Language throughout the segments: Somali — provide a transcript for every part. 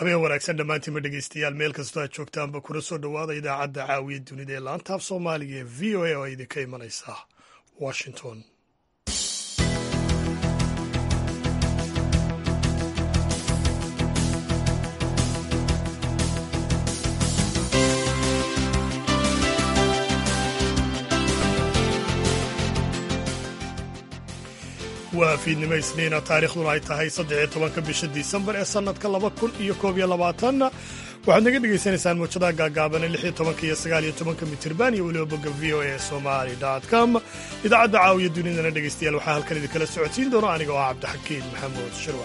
habeen wanaagsan dhammaantiinma dhegeystayaal meel kastoo aad joogtaanba kuna soo dhowaada idaacadda caawiya dunida ee laantaaf soomaaliga ee v o a oo idinka imanaysa washington waa fiidnimo isniina taarikhduna ay tahay saddexiyo tobanka bisha disembar ee sannadka laba kun iyo koob iyo labaatanna waxaad naga dhegaysanaysaan muujadaha gaagaaban ee lixiyo tobanka iyo sagaaliyo tobanka mitirban iyo weliba bogga v o a somali com idaacadda caawiya dunidana dhegaystayaal waxaa halkan idinkala socodsiin doona aniga oo ah cabdixakiin maxamuud shirwa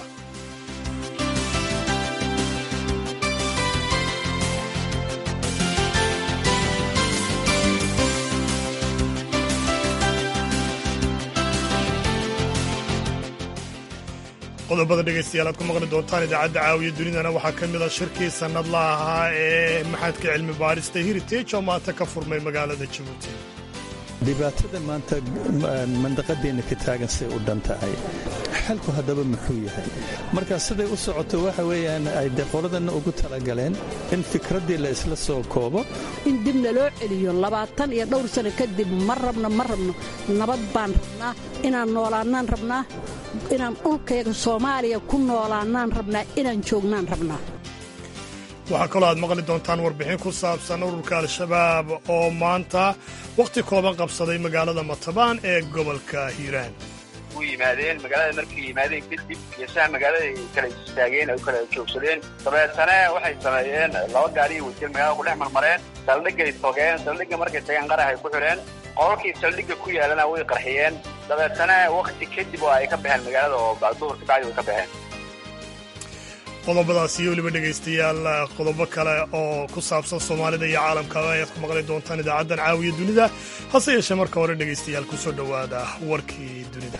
qodobada dhegaystayaal aad ku maqli doontaan idaacadda caawiya dunidana waxaa ka mid a shirkii sannadla ahaa ee maxadka cilmi baadhista heritage oo maanta ka furmay magaalada jabuuti dhibaatada maanta mandaqadeenna ka taagan say u dhan tahay xalku haddaba muxuu yahay marka siday u socoto waxa weeyaan ay de qoladanna ugu talagaleen in fikraddii la isla soo koobo in dibna loo celiyo labaatan iyo dhowr sano kadib ma rabno ma rabno nabad baan rabnaa inaan noolaannaan rabnaa inaan dhulkayga soomaaliya ku noolaannaan rabnaa inaan joognaan rabnaa waxaa kaloo aad maqli doontaan warbixin ku saabsan ururka al-shabaab oo maanta wakhti kooban qabsaday magaalada matabaan ee gobolka hiiraan u yimaadeen magaalada markay yimaadeen kadib geesaha magaalada ay kala istaageen ay kala joogsadeen dabeetana waxay sameeyeen laba gaariyo wasiir magaalada ku dhex marmareen saldhigay togeen saldhigga markay tageen qarax ay ku xidheen qololkii saldhigga ku yaalana way qarxiyeen dabeetana wakhti kadib oo ay ka baxeen magaalada oo duhurka bacdi way ka baxeen qodobadaas iyo weliba dhegaystayaal qodobo kale oo ku saabsan soomaalida iyo caalamkaba ayaad ku maqli doontaan idaacaddan caawiya dunida hase yeeshee marka hore dhegaystayaal ku soo dhowaada warkii dunida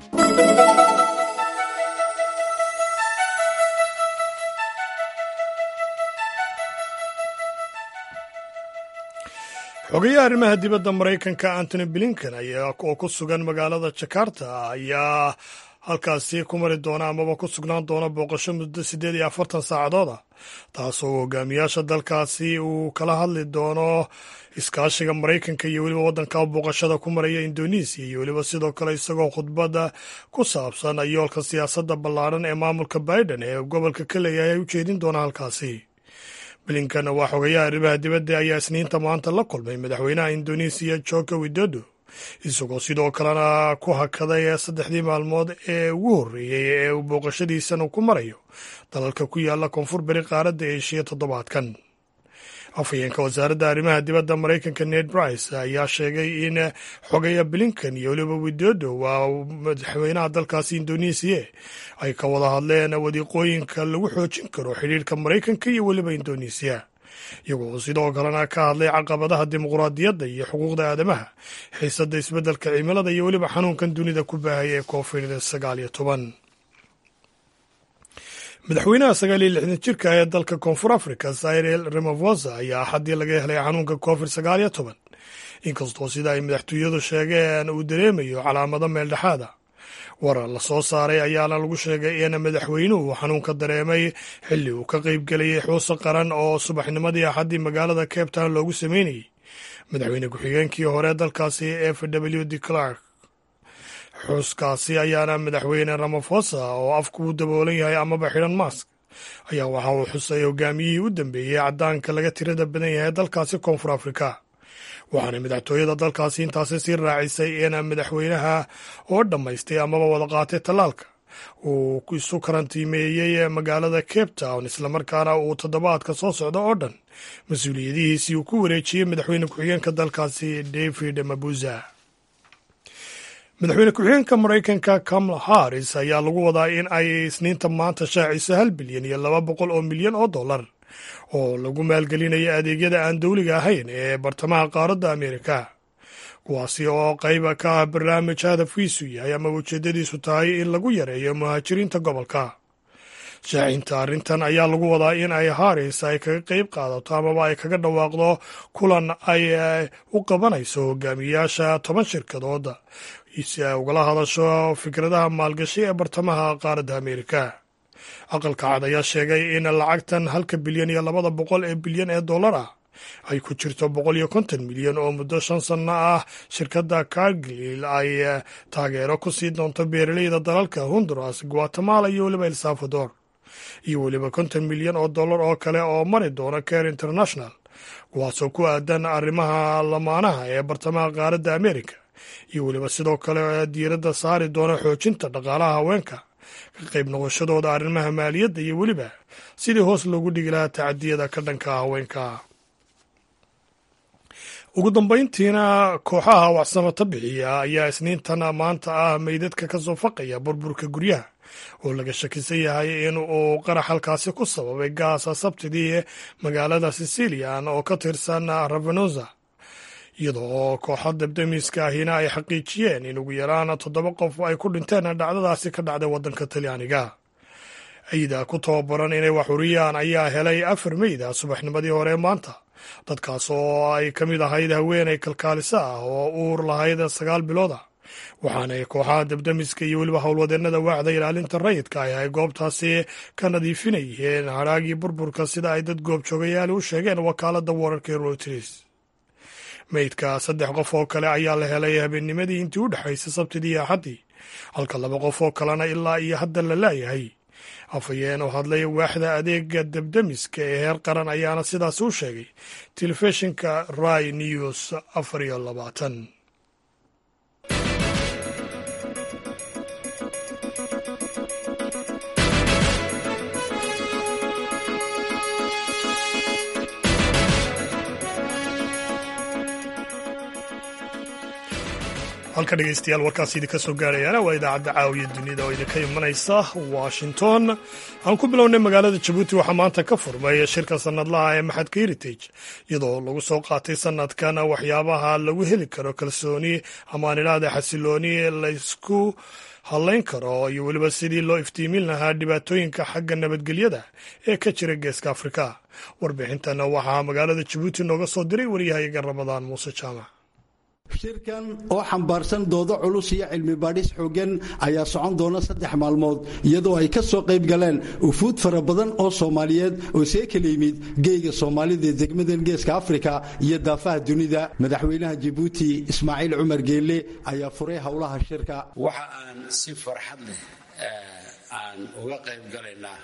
xogayaha arrimaha dibadda maraykanka antony blinken oo ku sugan magaalada jakarta ayaa halkaasi ku mari doona amaba ku sugnaan doona booqasho muddo siddeed iyo afartan saacadood ah taasoo hogaamiyaasha dalkaasi uu kala hadli doono iskaashiga maraykanka iyo weliba waddanka booqashada ku maraya indonesiya iyo weliba sidoo kale isagoo khudbadda ku saabsan yoolka siyaasadda ballaadhan ee maamulka biden ee gobolka ka leeyahay ay u jeedin doona halkaasi blinkan waa xogayaha arrimaha dibadda ayaa isniinta maanta la kulmay madaxweynaha indonesiya joko widodo isagoo sidoo kalena ku hakaday saddexdii maalmood ee ugu horreeyey ee uu booqashadiisana ku marayo dalalka ku yaala koonfur beri qaaradda eeshiya toddobaadkan afhayeenka wasaaradda arrimaha dibadda maraykanka ned brice ayaa sheegay in xogaya blinkan iyo weliba widodo waa madaxweynaha dalkaasi indonesiya ay ka wada hadleen wadiiqooyinka lagu xoojin karo xidhiirka maraykanka iyo weliba indonesiya iyagoo sidoo kalena ka hadlay caqabadaha dimuquraadiyadda iyo xuquuqda aadamaha xiisadda isbeddelka cimilada iyo weliba xanuunkan dunida ku baahaya ee covid sagaal iyo toban madaxweynaha sagaal iyo lixdan jirka ee dalka koonfur africa cyril ramaphosa ayaa axaddii laga helay xanuunka covid sagaal iyo toban inkastoo sida ay madaxtooyadu sheegeen uu dareemayo calaamado meeldhexaada warar la soo saaray ayaana lagu sheegay in madaxweynuhu xanuunka dareemay xilli uu ka qayb gelayay xuusa qaran oo subaxnimadii axaddii magaalada cape town loogu sameynayey madaxweyne ku-xigeenkii hore dalkaasi f w d clark xuuskaasi ayaana madaxweyne ramaphosa oo afku u daboolan yahay amaba xidhan mask ayaa waxa uu xusay hogaamiyihii u dambeeyey caddaanka laga tirada badan yahay dalkaasi koonfur afrika waxaana madaxtooyada dalkaasi intaasi sii raacisay in madaxweynaha oo dhammaystay amaba wada qaatay tallaalka uu isu karantiimeeyey magaalada cape town islamarkaana uu toddobaadka soo socda oo dhan mas-uuliyadihiisii uu ku wareejiyey madaxweyne ku-xigeenka dalkaasi david mabuza madaxweyne ku-xigeenka maraykanka kamala harris ayaa lagu wadaa in ay isniinta maanta shaaciso hal bilyan iyo laba boqol oo milyan oo dollar oo lagu maalgelinayo adeegyada aan dowliga ahayn ee bartamaha qaaradda ameerika kuwaasi oo qayba ka ah barnaamij hadafkiisu yahay ama ujeeddadiisu tahay in lagu yareeyo muhaajiriinta gobolka shaacinta arrintan ayaa lagu wadaa in ay haris ay kaga qayb qaadato amaba ay kaga dhawaaqdo kulan ay u qabanayso hogaamiyaasha toban shirkadooda si ay ugala hadasho fikradaha maalgashi ee bartamaha qaaradda ameerika aqalka cad ayaa sheegay in lacagtan halka bilyan iyo labada boqol ee bilyan ee dollar ah ay ku jirto boqol iyo konton milyan oo muddo shan sanno ah shirkadda cargil ay taageero ku sii doonto beeraleyda dalalka honduras guatemala iyo weliba el salvador iyo weliba konton milyan oo dollar oo kale oo mari doona care international kuwaasoo ku aadan arrimaha lamaanaha ee bartamaha qaaradda amerika iyo weliba sidoo kale diiradda saari doona xoojinta dhaqaalaha haweenka ka qayb noqoshadooda arrimaha maaliyadda iyo weliba sidii hoos loogu dhigi lahaa tacadiyada ka dhanka haweenka ugu dambayntiina kooxaha waxsamata bixiya ayaa isniintan maanta ah meydadka ka soo faqaya burburka guryaha oo laga shakisan yahay in uu qarax halkaasi ku sababay gaasa sabtidii magaalada sicilian oo ka tirsan ravenosa iyadoo oo kooxa dabdamiska ahina ay xaqiijiyeen in ugu yaraan toddoba qof ay ku dhinteen dhacdadaasi ka dhacday waddanka talyaaniga ciida ku tababaran inay wax uriyaan ayaa helay afar meyda subaxnimadii hore maanta dadkaas oo ay ka mid ahayd haweenay kalkaaliso ah oo uur lahayd sagaal bilooda waxaanay kooxaha dabdamiska iyo weliba howlwadeennada waaxda ilaalinta rayidka ah ay goobtaasi ka nadiifinayeen hadhaagii burburka sida ay dad goobjoogayaali u sheegeen wakaaladda wararka reuters meydka saddex qof oo kale ayaa la helay habeennimadii intii u dhexaysay sabtidii iyo axaddii halka laba qof oo kalena ilaa iyo hadda la laayahay afhayeen oo hadlay waaxda adeega dabdamiska ee heer qaran ayaana sidaas u sheegay telefishinka rai news afar iyo labaatan halka dhegeystayaal warkaas idinka soo gaarayaana waa idaacadda caawiya dunida oo idinka imanaysa washington aan ku bilownay magaalada jabuuti waxaa maanta ka furmay shirka sanadlaha ee maxadka heritage iyadoo lagu soo qaatay sanadkan waxyaabaha lagu heli karo kalsooni amaan idhaahda xasilooni laysku hadlayn karo iyo weliba sidii loo iftiimin lahaa dhibaatooyinka xagga nabadgelyada ee ka jira geeska afrika warbixintan waxaa magaalada jabuuti nooga soo diray waryahayaga ramadaan muuse jaamac shirkan oo xambaarsan doodo culus iyo cilmi baadhis xooggan ayaa socon doona saddex maalmood iyadoo ay ka soo qayb galeen ufuud fara badan oo soomaaliyeed oo see kala yimid geeyga soomaalida ee degmadan geeska afrika iyo daafaha dunida madaxweynaha jabuuti ismaaciil cumar geelle ayaa furay howlaha shirka waxa aan si farxad leh aan uga qayb galaynaa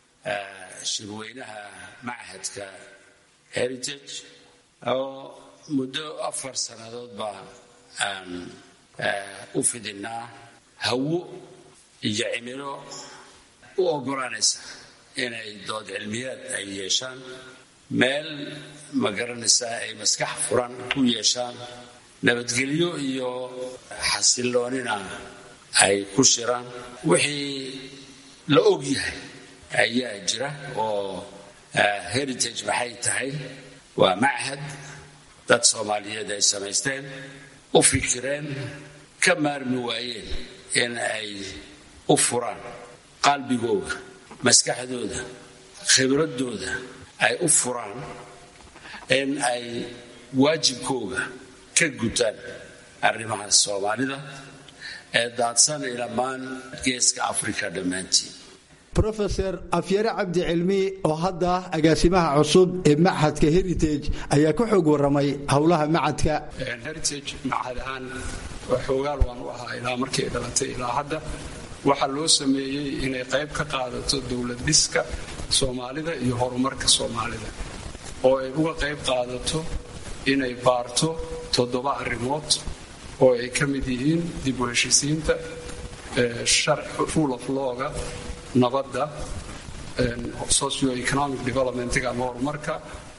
shirweynaha machadka heritage oo muddo afar sannadood baa aan u fidinaa hawo iyo cimilo u oggolaanaysa inay dood cilmiyaad ay yeeshaan meel ma garanaysaa ay maskax furan ku yeeshaan nabadgelyo iyo xasiloonina ay ku shiraan wixii la og yahay ayaa jira oo heritage maxay tahay waa machad dad soomaaliyeed ay samaysteen u fikireen ka maarmi waayeen in ay u furaan qalbigooda maskaxdooda khibradooda ay u furaan in ay waajibkooga ka gutaan arrimaha soomaalida ee daadsan dhammaan geeska afrika dhammaantiin rofeor afyare cabdi cilmi oo hadda agaasimaha cusub ee machadka heritage ayaa ka xoog waramay howlaha machadka heritage machad ahaan xoogaal waan u ahaa ilaa markay dhalatay ilaa hadda waxaa loo sameeyey inay qayb ka qaadato dowlad dhiska soomaalida iyo horumarka soomaalida oo ay uga qayb qaadato inay baarto toddoba arrimood oo ay ka mid yihiin dib u heshisiinta rule of lawga nabadda socioeconomic developmentga ama horumarka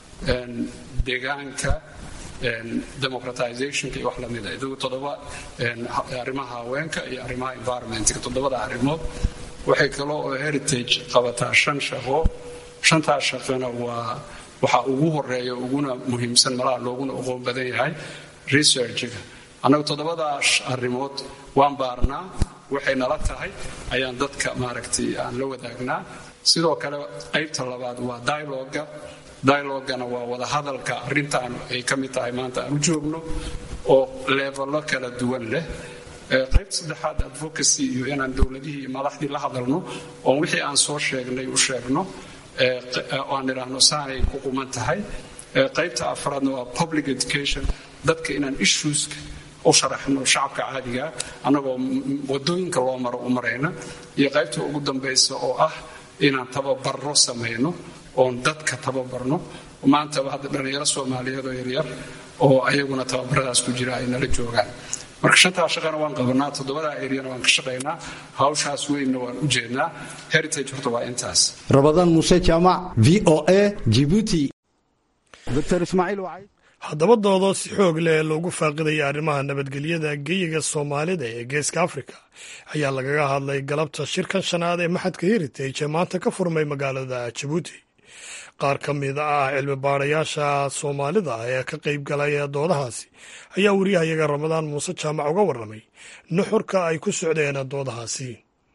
deegaanka democratizationka iyo wax lamida idagu toddoba arrimaha haweenka iyo arrimaha environmentka toddobada arrimood waxay kaloo oo heritage qabataa shan shaqo shantaas shaqona waa waxaa ugu horeeya uguna muhiimsan malaha looguna aqoon badan yahay researchga annagu toddobadaas arrimood waan baarnaa waxay nala tahay ayaan dadka maaragtay aan la wadaagnaa sidoo kale qaybta labaad waa dialoga dialogana waa wadahadalka arrintaan ay ka mid tahay maanta aan u joogno oo leeballo kala duwan leh qaybta saddexaad advocacy iyo inaan dowladihii iyo madaxdii la hadalno oon wixii aan soo sheegnay u sheegno aan idhaahno saanay ku quman tahay qaybta afraadna waa public education dadka inaan issueska u sharaxno shacabka caadiga annagoo wadooyinka loo maro u marayna iyo qaybta ugu dambaysa oo ah inaan tababarro samayno oon dadka tababarno maantaba hadda dhallinyaro soomaaliyeed oo yaryar oo ayaguna tababaradaas ku jira ay nala joogaan marka shantaa shaqana waan qabanaa toddobadaa eryana waan ka shaqaynaa hawshaas weynna waan u jeednaa heritage horta waa intaas rabadaan muuse jaamac v o a jibuuti dr ismaaciil wacay haddaba doodoo si xoog leh loogu faaqidaya arrimaha nabadgelyada geyiga soomaalida ee geeska afrika ayaa lagaga hadlay galabta shirkan shanaad ee maxadka heritage ee maanta ka furmay magaalada jabuuti qaar ka mid ah cilmi baarayaasha soomaalida ee ka qayb galay doodahaasi ayaa wariyahayaga ramadaan muuse jaamac uga warramay nuxurka ay ku socdeen doodahaasi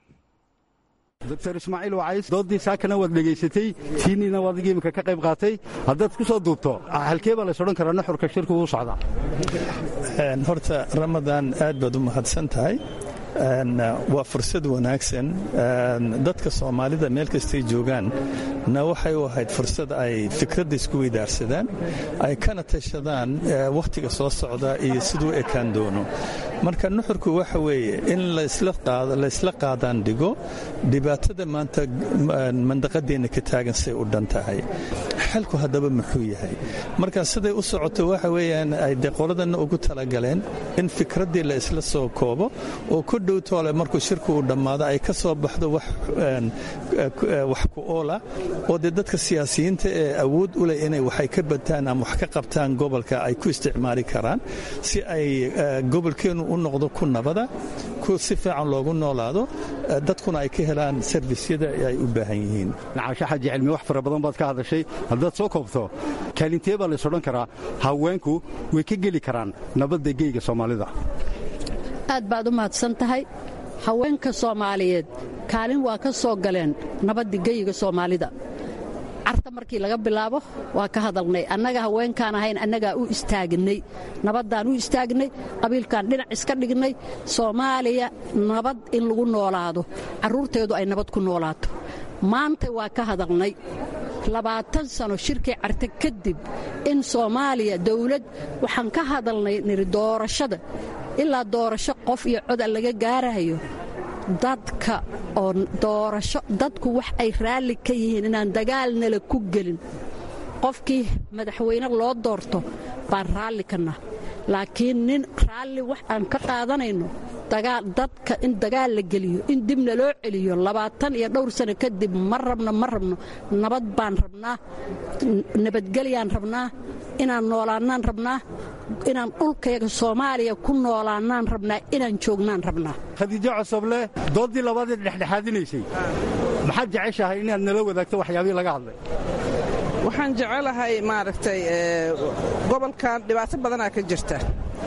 dr ismaaciil wacays doodii saakana waad dhegaysatay tiiniina waad adiga iminka ka qayb qaatay haddaad ku soo duubto halkee baa lays odhan karaa nuxurka shirku uu socdaa horta ramadaan aad baad u mahadsan tahay waa fursad wanaagsan dadka soomaalida meel kastay joogaan na waxay u ahayd fursad ay fikradda isku weydaarsadaan ay kana tashadaan wakhtiga soo socda iyo siduu ekaan doono marka nuxurku waxa weeye in laysla qaadaan dhigo dhibaatada maanta mandaqadeenna ka taagan say u dhan tahay xalku haddaba muxuu yahay marka siday u socoto waxa weeyaan ay de qoladanna ugu talagaleen in fikraddii la isla soo koobo oo ku dhowtoole markuu shirku uu dhammaado ay ka soo baxdo wax ku oola oo dee dadka siyaasiyiinta ee awood u leh inay waxay ka bataan ama wax ka qabtaan gobolka ay ku isticmaali karaan si ay gobolkeennu u noqdo ku nabada ku si fiican loogu noolaado dadkuna ay ka helaan servisyada ay u baahan yihiin nacaasho xaji cilmi wax fara badan baad ka hadashay haddaad soo koobto kaalintee baa lays odhan karaa haweenku way ka geli karaan nabadda geyga soomaalida aad baad u mahadsan tahay haweenka soomaaliyeed kaalin waa ka soo galeen nabadda geyiga soomaalida carta markii laga bilaabo waa ka hadalnay annaga haweenkaan ahayn annagaa u istaagnay nabaddaan u istaagnay qabiilkaan dhinac iska dhignay soomaaliya nabad in lagu noolaado carruurteedu ay nabad ku noolaato maanta waa ka hadalnay labaatan sano shirkii carte kadib in soomaaliya dawlad waxaan ka hadalnay niri doorashada ilaa doorasho qof iyo coda laga gaarayo dadka oo doorasho dadku wax ay raalli ka yihiin inaan dagaalnala ku gelin qofkii madaxweyne loo doorto baan raalli kana laakiin nin raalli wax aan ka qaadanayno dadka in dagaal la geliyo in dibna loo celiyo labaatan iyo dhowr sano kadib ma rabno ma rabno nabad baan rabnaa nabadgelyaan rabnaa inaan noolaannaan rabnaa inaan dhulkayga soomaaliya ku noolaannaan rabnaa inaan joognaan rabnaa khadiijo cosoble dooddii labaadee dhexdhexaadinaysay maxaad jeceshahay inaad nala wadaagto waxyaabihii laga hadlay waxaan jecelahay maaragtay gobolkan dhibaato badanaa ka jirta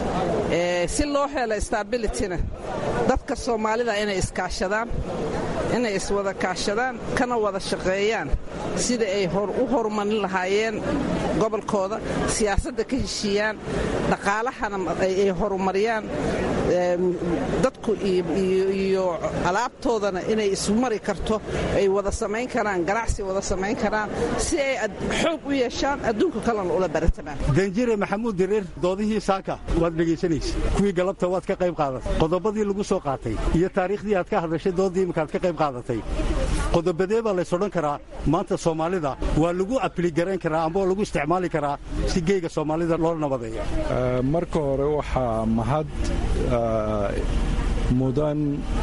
si loo helo stabilityna dadka soomaalida inay iskaashadaan inay iswada kaashadaan kana wada shaqeeyaan sida ay u horumarin lahaayeen gobolkooda siyaasadda ka heshiiyaan dhaqaalahana ay horumariyaan dadku iyo alaabtoodana inay ismari karto ay wada samayn karaan ganacsi wada samayn karaan si ay xoog u yeeshaan adduunka kalena ula baratamaan danjire maxamuud dirir doodihii saaka waad dhegaysanaysa kuwii galabta waad ka qayb qaadatay qodobadii lagu soo qaatay iyo taariikhdii aad ka hadlashay doodii imikaad ka qayb qaadatay qodobadee baa lays odhan karaa maanta soomaalida waa lagu apligarayn karaa amba lagu isticmaali karaa si geyga soomaalida loo nabadeeyo marka hore waxaa mahad mudan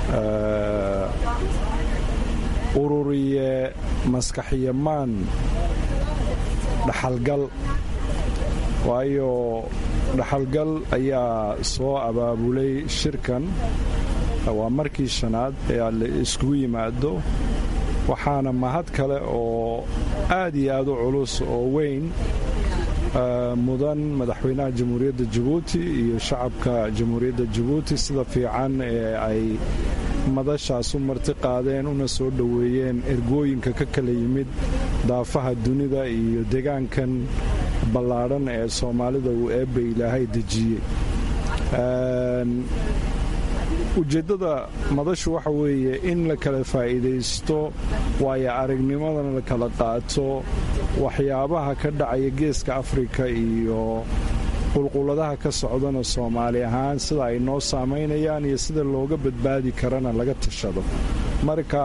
ururiye maskaxyamaan dhaxalgal waayo dhaxalgal ayaa soo abaabulay shirkan waa markii shanaad ee la iskugu yimaado waxaana mahad kale oo aad iyo aad u culus oo weyn mudan madaxweynaha jamhuuriyadda jabuuti iyo shacabka jamhuuriyadda jabuuti sida fiican ee ay madashaas u marti qaadeen una soo dhoweeyeen ergooyinka ka kala yimid daafaha dunida iyo degaankan ballaadhan ee soomaalida uu eebba ilaahay dejiyey ujeeddada madashu waxa weeye in la kala faa'iidaysto waayo aragnimadana la kala qaato waxyaabaha ka dhacaya geeska afrika iyo qulquladaha ka socdana soomaali ahaan sida ay noo saamaynayaan iyo sida looga badbaadi karana laga tashado marka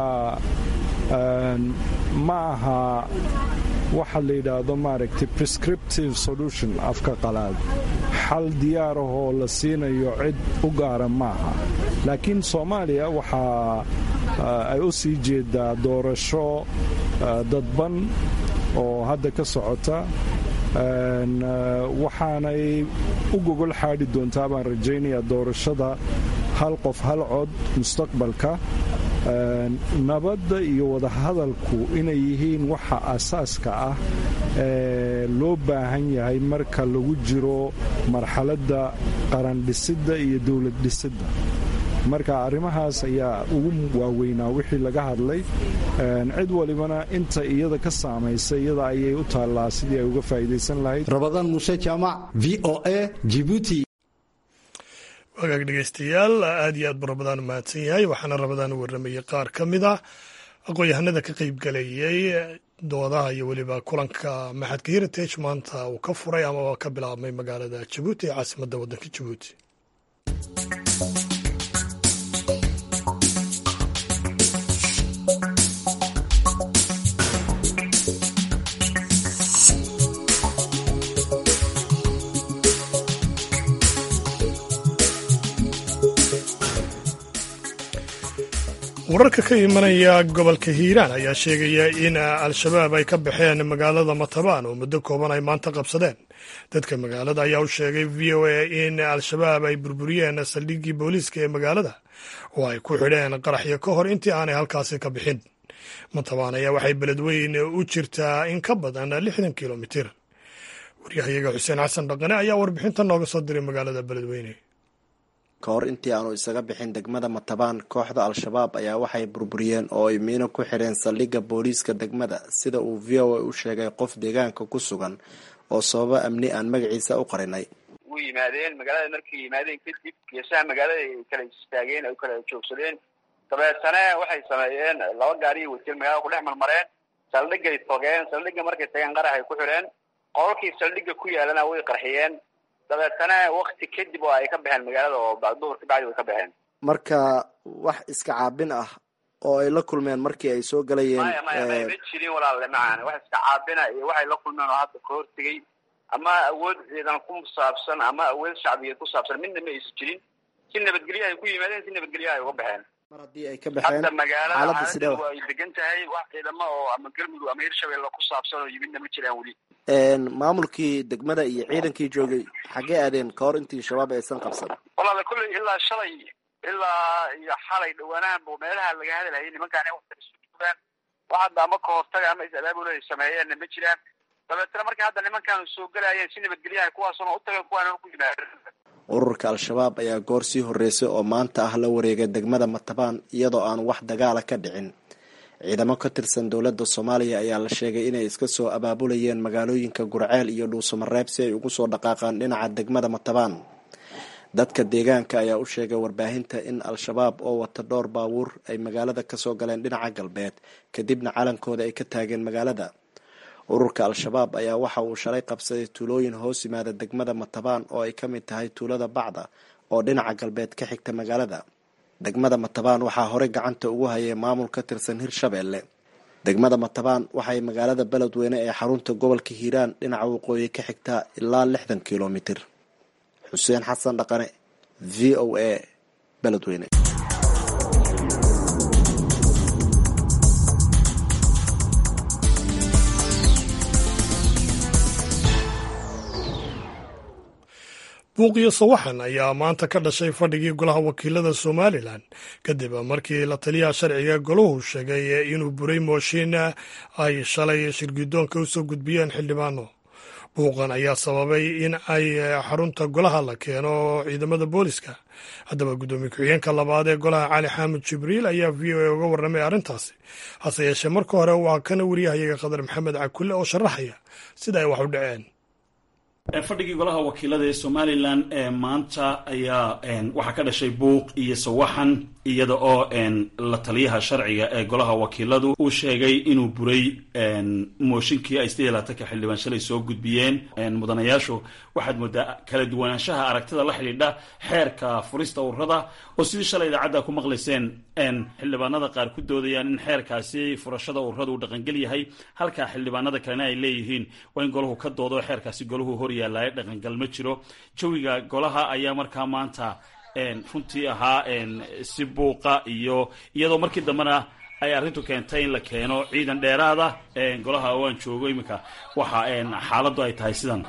ma aha waxa la yidhaahdo maaragtay prescriptive solution afka qalaad xal diyaarahoo la siinayo cid u gaara maaha laakiin soomaaliya waxaa ay u sii jeedaa doorasho dadban oo hadda ka socota waxaanay u gogol xaadhi doontaa baan rajaynayaa doorashada hal qof hal cod mustaqbalka nabadda iyo wadahadalku inay yihiin waxa asaaska ah ee loo baahan yahay marka lagu jiro marxaladda qarandhisidda iyo dowlad dhisidda marka arrimahaas ayaa ugu waaweynaa wixii laga hadlay cid walibana inta iyada ka saamaysa iyada ayay u taallaa sidii ay uga faa'iidaysan lahayd rabadaan muuse jaamac v o a jibuuti wagaag dhegeystayaal aad iyo aad buu rabadaan mahadsan yahay waxaana rabadaan u warramayey qaar ka mid ah aqoon-yahanada ka qaybgalayay doodaha iyo weliba kulanka maxadka heritage maanta uu ka furay amaba ka bilaabmay magaalada jabuuti ee caasimadda waddanka jabuuti wararka ka imanaya gobolka hiiraan ayaa sheegaya in al-shabaab ay ka baxeen magaalada matabaan oo muddo kooban ay maanta qabsadeen dadka magaalada ayaa u sheegay v o a in al-shabaab ay burburiyeen saldhiggii booliiska ee magaalada oo ay ku xidheen qaraxyo ka hor intii aanay halkaasi ka bixin matabaan ayaa waxay beledweyn u jirtaa in ka badan lixdan kilomitir waryahayaga xuseen xasan dhaqane ayaa warbixinta nooga soo diray magaalada beledweyne ka hor intii aanu isaga bixin degmada matabaan kooxda al-shabaab ayaa waxay burburiyeen oo ay miino ku xidheen saldhigga booliiska degmada sida uu v o a u sheegay qof deegaanka ku sugan oo sababo amni aan magaciisa u qarinay u yimaadeen magaalada markay yimaadeen kadib geesaha magaalada ay kala istaageen ay kala joogsadeen dabeetana waxay sameeyeen laba gaari wajir magaalada ku dhex marmareen saldhigay togeen saldhigga markay tageen qaraxay ku xidheen qololkii saldhigga ku yaalana way qarxiyeen dabeetana wakti kadib oo ay ka baxeen magaalada oo duhur ka bacdi way ka baxeen marka wax iska caabin ah oo ay la kulmeen markii ay soo galayeen maya maya maya ma jirin walaalle macaan wax iska caabina iyo waxay la kulmeen oo hadda ka hortegay ama awood ciidan ku saabsan ama awood shacbiyeed ku saabsan midna ma aysan jirin si nabadgelyo ay ku yimaadeen si nabadgelyo ay uga baxeen mar haddii ay ka baxeen hadda magaalada xaaladda sidee xaaladdu ay degan tahay wax ciidamo oo ama galmudug ama hirshabelle ku saabsan oo yimidna ma jiraan weli maamulkii degmada iyo ciidankii joogay xaggee aadeen ka hor intii shabaab aysan qabsan walaale kulley ilaa shalay ilaa iyo xalay dhawaanahanba meelaha laga hadalhayay nimankaani wa isu joogaan wax hadda ama ka hortaga ama is-abaabul ay sameeyeenna ma jiraan dabeetana markay hadda nimankan soo gelayeen si nabadgelyaha kuwaasuna u tageen kuwaana ku yimaadeen ururka al-shabaab ayaa goor sii horreysay oo maanta ah la wareegay degmada matabaan iyadoo aan wax dagaala ka dhicin ciidamo ka tirsan dowladda soomaaliya ayaa la sheegay inay iska soo abaabulayeen magaalooyinka gurceel iyo dhuusamareeb si ay ugu soo dhaqaaqaan dhinaca degmada matabaan dadka deegaanka ayaa u sheegay warbaahinta in al-shabaab oo wata dhowr baabuur ay magaalada kasoo galeen dhinaca galbeed kadibna calankooda ay ka taageen magaalada ururka al-shabaab ayaa waxa uu shalay qabsaday tuulooyin hoos yimaada degmada matabaan oo ay ka mid tahay tuulada bacda oo dhinaca galbeed ka xigta magaalada degmada matabaan waxaa horey gacanta ugu hayay maamul ka tirsan hirshabeelle degmada matabaan waxay magaalada beledweyne ee xarunta gobolka hiiraan dhinaca waqooyi ka xigtaa ilaa lixdan kilomitir xuseen xasan dhaqane v o a beledweyne buuqiyo sawaxan ayaa maanta ka dhashay fadhigii golaha wakiilada somalilan kadib markii la taliyaha sharciga golahu sheegay inuu buray mooshin ay shalay shirgidoonka usoo gudbiyeen xildhibaano buuqan ayaa sababay in ay xarunta golaha la keeno ciidamada booliska haddaba guddoomiye ku-xigeenka labaad ee golaha cali xaamud jibriil ayaa v o a uga warramay arrintaasi hase yeeshee marka hore waa kana wariyahayaga khadar maxamed cakulle oo sharaxaya sida ay wax u dhaceen fadhigii golaha wakiilada ee somalilan maanta ayaa waxaa ka dhashay buuq iyo sawaxan iyada oo la taliyaha sharciga ee golaha wakiiladu uu sheegay inuu buray mooshinkii ay siddeed iyo labaatanka xildhibaan shalay soo gudbiyeen mudanayaashu waxaad moodaa kala duwanaanshaha aragtida la xidhiidha xeerka furista ururada oo sidii shalay idaacadda ku maqlayseen xildhibaanada qaar ku doodayaan in xeerkaasi furashada ururada uu dhaqangel yahay halka xildhibaanada kalena ay leeyihiin waa in golahu ka doodo xeerkaasi golahu hor yaallaayo dhaqangal ma jiro jawiga golaha ayaa markaa maanta runtii ahaa si buuqa iyo iyadoo markii dambena ay arrintu keentay in la keeno ciidan dheeraada golaha oo aan joogo iminka waxa xaaladdu ay tahay sidan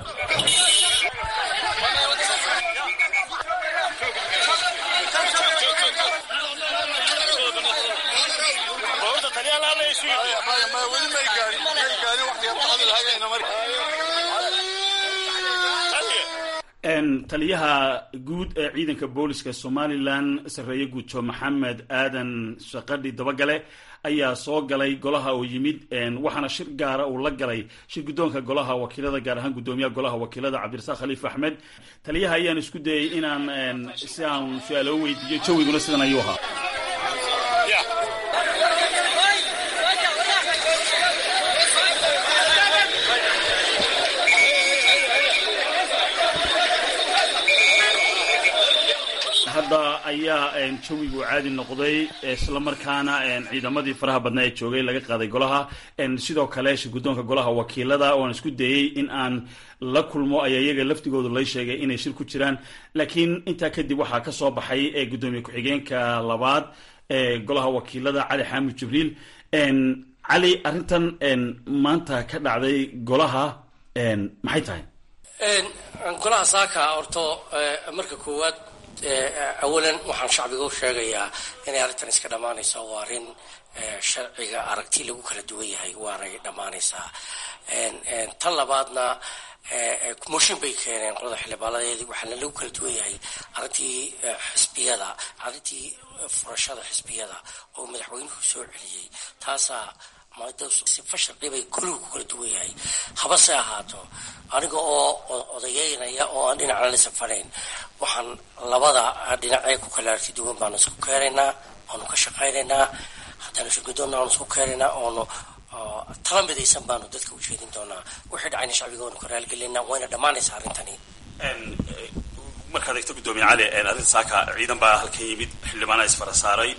taliyaha guud ee ciidanka booliska somalilan sarreeye guuto maxamed aadan shaqadhi dabagale ayaa soo galay golaha oo yimid waxaana shir gaara uu la galay shir guddoonka golaha wakiilada gaar ahaan guddoomiyaha golaha wakiilada cabdirasaaq khaliif axmed taliyaha ayaan isku dayay inaan si aan su-aaloo weydiiyo jawiguna sidan ayuu ahaa hadda ayaa jawigu caadi noqday islamarkaana ciidamadii faraha badnaa ee joogay laga qaaday golaha sidoo kale shir guddoonka golaha wakiilada ooaan isku dayey in aan la kulmo ayaa iyaga laftigoodu lay sheegay inay shir ku jiraan laakiin intaa kadib waxaa ka soo baxay gudoomiye ku-xigeenka labaad ee golaha wakiilada cali xaamud jibriil cali arrintan maanta ka dhacday golaha maxay tahay golaha saaka horto marka koowaad awalan waxaan shacbiga u sheegayaa inay arrintan iska dhammaanayso waa arrin sharciga aragti lagu kala duwan yahay waanay dhammaanaysaa tan labaadna mooshin bay keeneen qolada xildhibaanadeedii waxaana lagu kala duwan yahay arrintii xisbiyada arrintii furashada xisbiyada oo madaxweynuhu soo celiyey taasaa sifa sharci bay kulligu ku kala duwan yahay habase ahaato aniga oo odayeynaya oo aan dhinacna la safanayn waxaan labada dhinacee ku kala arti duwan baanu isku keenaynaa oonu ka shaqaynaynaa haddaanu shirgudoonna aanu isku keenaynaa oonu tala midaysan baanu dadka u jeedin doonaa wixii dhacayna shacbiga waanu ka raalgelinaa wayna dhammaanaysaa arrintani markaad eegto guddoomiye cali arrinta saaka ciidan baa halkan yimid xildhibaana isfara saaray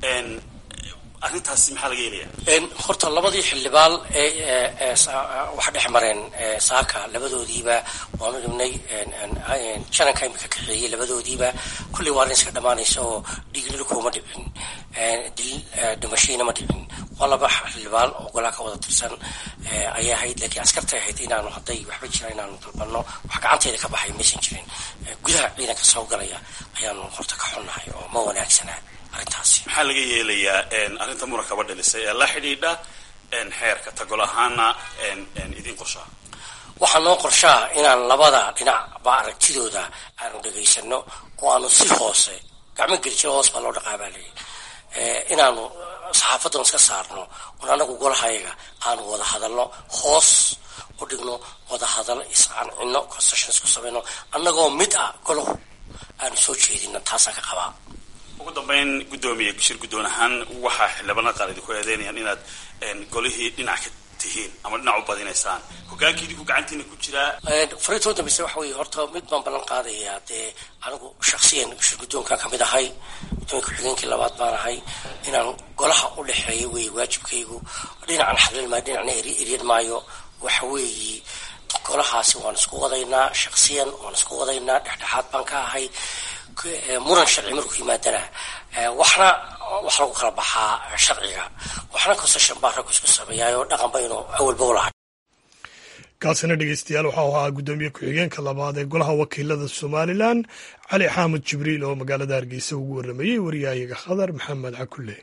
arrintaasi maxaa laga yeelaya horta labadii xildhibaan ee waxa dhex mareen saaka labadoodiiba waanu dhibnay jananka imika kaxeeyey labadoodiiba kulley waa arrin iska dhammaanaysa oo dhiiglil kuma dhicin dil dhimashiina ma dhicin waa laba xildhibaan oo golaha ka wada tirsan ayay ahayd laakiin askartay ahayd inaanu hadday waxba jira inaanu dalbanno wax gacanteeda ka baxay maysan jirin gudaha ciidanka soo galaya ayaanu horta ka xunnahay oo ma wanaagsanaa arrintaasi maxaa laga yeelayaa arrinta murakaba dhalisay ee la xidhiidha xeerka tagol ahaana idin qorshaa waxaa noo qorshaa inaan labada dhinacba aragtidooda aanu dhegaysano oo aanu si hoose gacmo gelijiro hoos baa loo dhaqaabaa leeyahy inaanu saxaafadan iska saarno oon anagu golahayaga aanu wada hadalno hoos u dhigno wada hadal iscancino concessions ku samayno annagoo mid ah golahu aanu soo jeedino taasaan ka qabaa ugu dambeyn guddoomiye shir guddoon ahaan waxaa xildhibaanada qaar idinku eedeynayaan inaad golihii dhinac ka tihiin ama dhinac u badinaysaan hogaankii idinku gacantiina ku jiraa fariintoo dambeyse waxa weeye horta mid baan ballan qaadayaa dee anigu shaksiyan shir guddoonkan ka mid ahay guddoomiye ku-xigeenkii labaad baan ahay inaan golaha u dhexeeyo weeye waajibkaygu dhinacan xalil maayo dhinacna eryan maayo waxa weeye golahaasi waan isku wadaynaa shaksiyan waan isku wadaynaa dhexdhexaad baan ka ahay muran sharci markuu yimaadana waxna wax lagu kala baxaa sharciga waxna concession baa raggu isku sameeyaayo dhaqan baynu awalba u lahay kaasina dhegeystayaal waxau ahaa guddoomiye ku-xigeenka labaad ee golaha wakiilada somalilan cali xaamud jibriil oo magaalada hargeysa ugu waramayey wariyaayaga khadar maxamed cakulle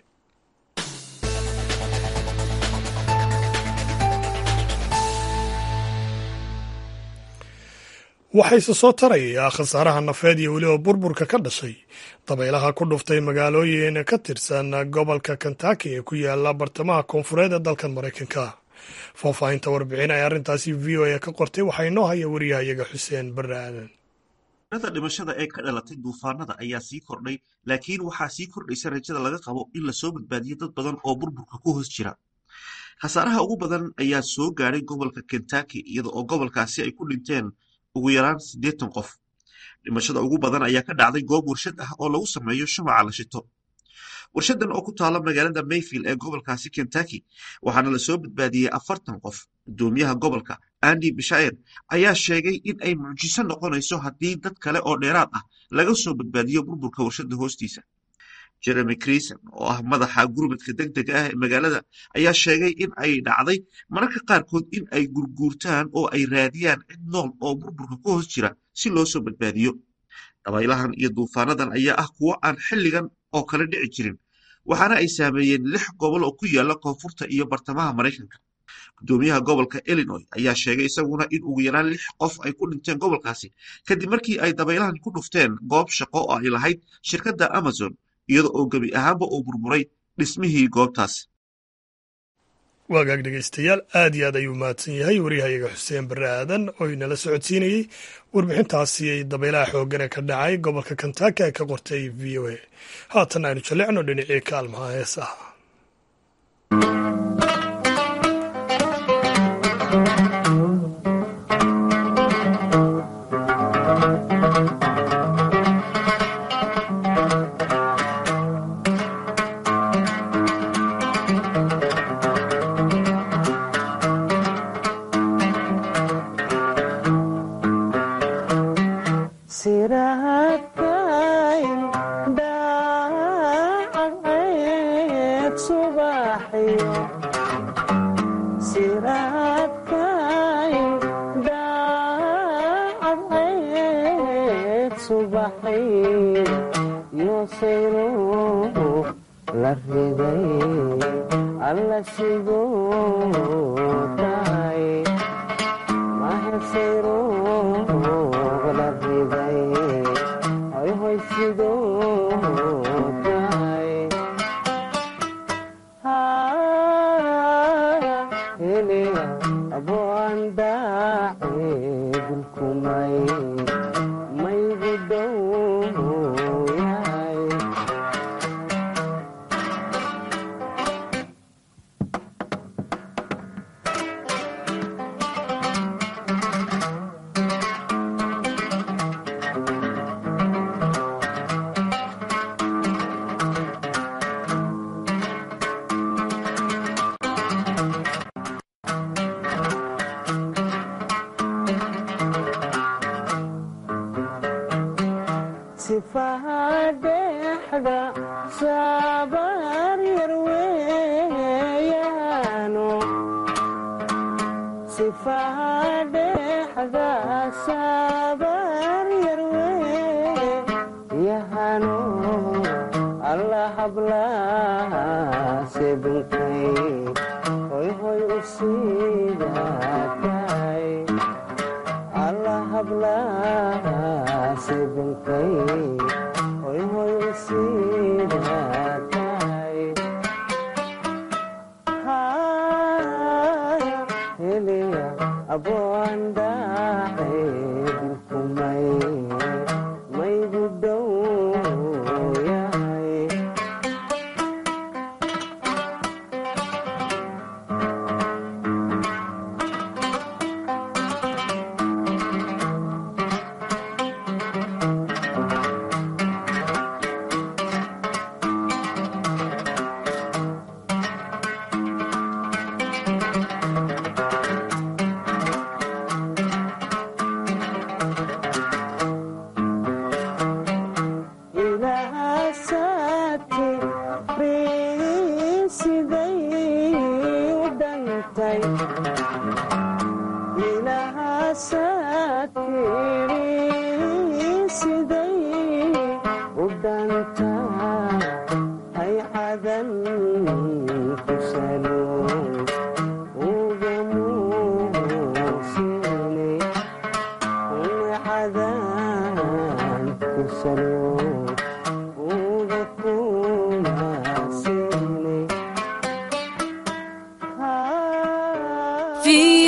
waxayse soo tarayaa khasaaraha nafeed iyo weliba burburka ka dhashay dabaylaha ku dhuftay magaalooyin ka tirsan gobolka kentaki ee ku yaala bartamaha koonfureed ee dalkan maraykanka faahfaahinta warbixin ay arrintaasi v o a ka qortay waxaa inoo haya wariyahayaga xuseen barre aadan rada dhimashada ee ka dhalatay duufaanada ayaa sii kordhay laakiin waxaa sii kordhaysa rajada laga qabo in lasoo badbaadiyo dad badan oo burburka ku hoos jira khasaaraha ugu badan ayaa soo gaadhay gobolka kentucky iyada oo gobolkaasi ay ku dhinteen ugu yaraan siddeetan qof dhimashada ugu badan ayaa ka dhacday goob warshad ah oo lagu sameeyo shumaca la shito warshadan oo ku taala magaalada mayfield ee gobolkaasi kentucky waxaana lasoo badbaadiyey afartan qof gudoomiyaha gobolka andy bishair ayaa sheegay in ay mucjiso noqonayso haddii dad kale oo dheeraad ah laga soo badbaadiyo burburka warshada hoostiisa jeremy crison oo ah madaxa gurmadka deg dega ah ee magaalada ayaa sheegay in ay dhacday mararka qaarkood in ay gurguurtaan oo ay raadiyaan cid nool oo burburka ku hoos jira si loo soo badbaadiyo dabaylahan iyo duufaanadan ayaa ah kuwo aan xilligan oo kale dhici jirin waxaana ay saameeyeen lix gobol oo ku yaala koonfurta iyo bartamaha maraykanka gudoomiyaha gobolka illinois ayaa sheegay isaguna in ugu yaraan lix qof ay ku dhinteen gobolkaasi kadib markii ay dabaylahan ku dhufteen goob shaqo oo ay lahayd shirkadda amazon iyada oo gebi ahaanba uu burburay dhismihii goobtaas waagaag dhegeystayaal aad iyo aad ayuu mahadsan yahay waryahayaga xuseen barre aadan oo inala socodsiinayey warbixintaasi ay dabaylaha xooggan ee ka dhacay gobolka kentaki ay ka qortay v o a haatan aynu jallecno dhinacii kaalmaha heesaha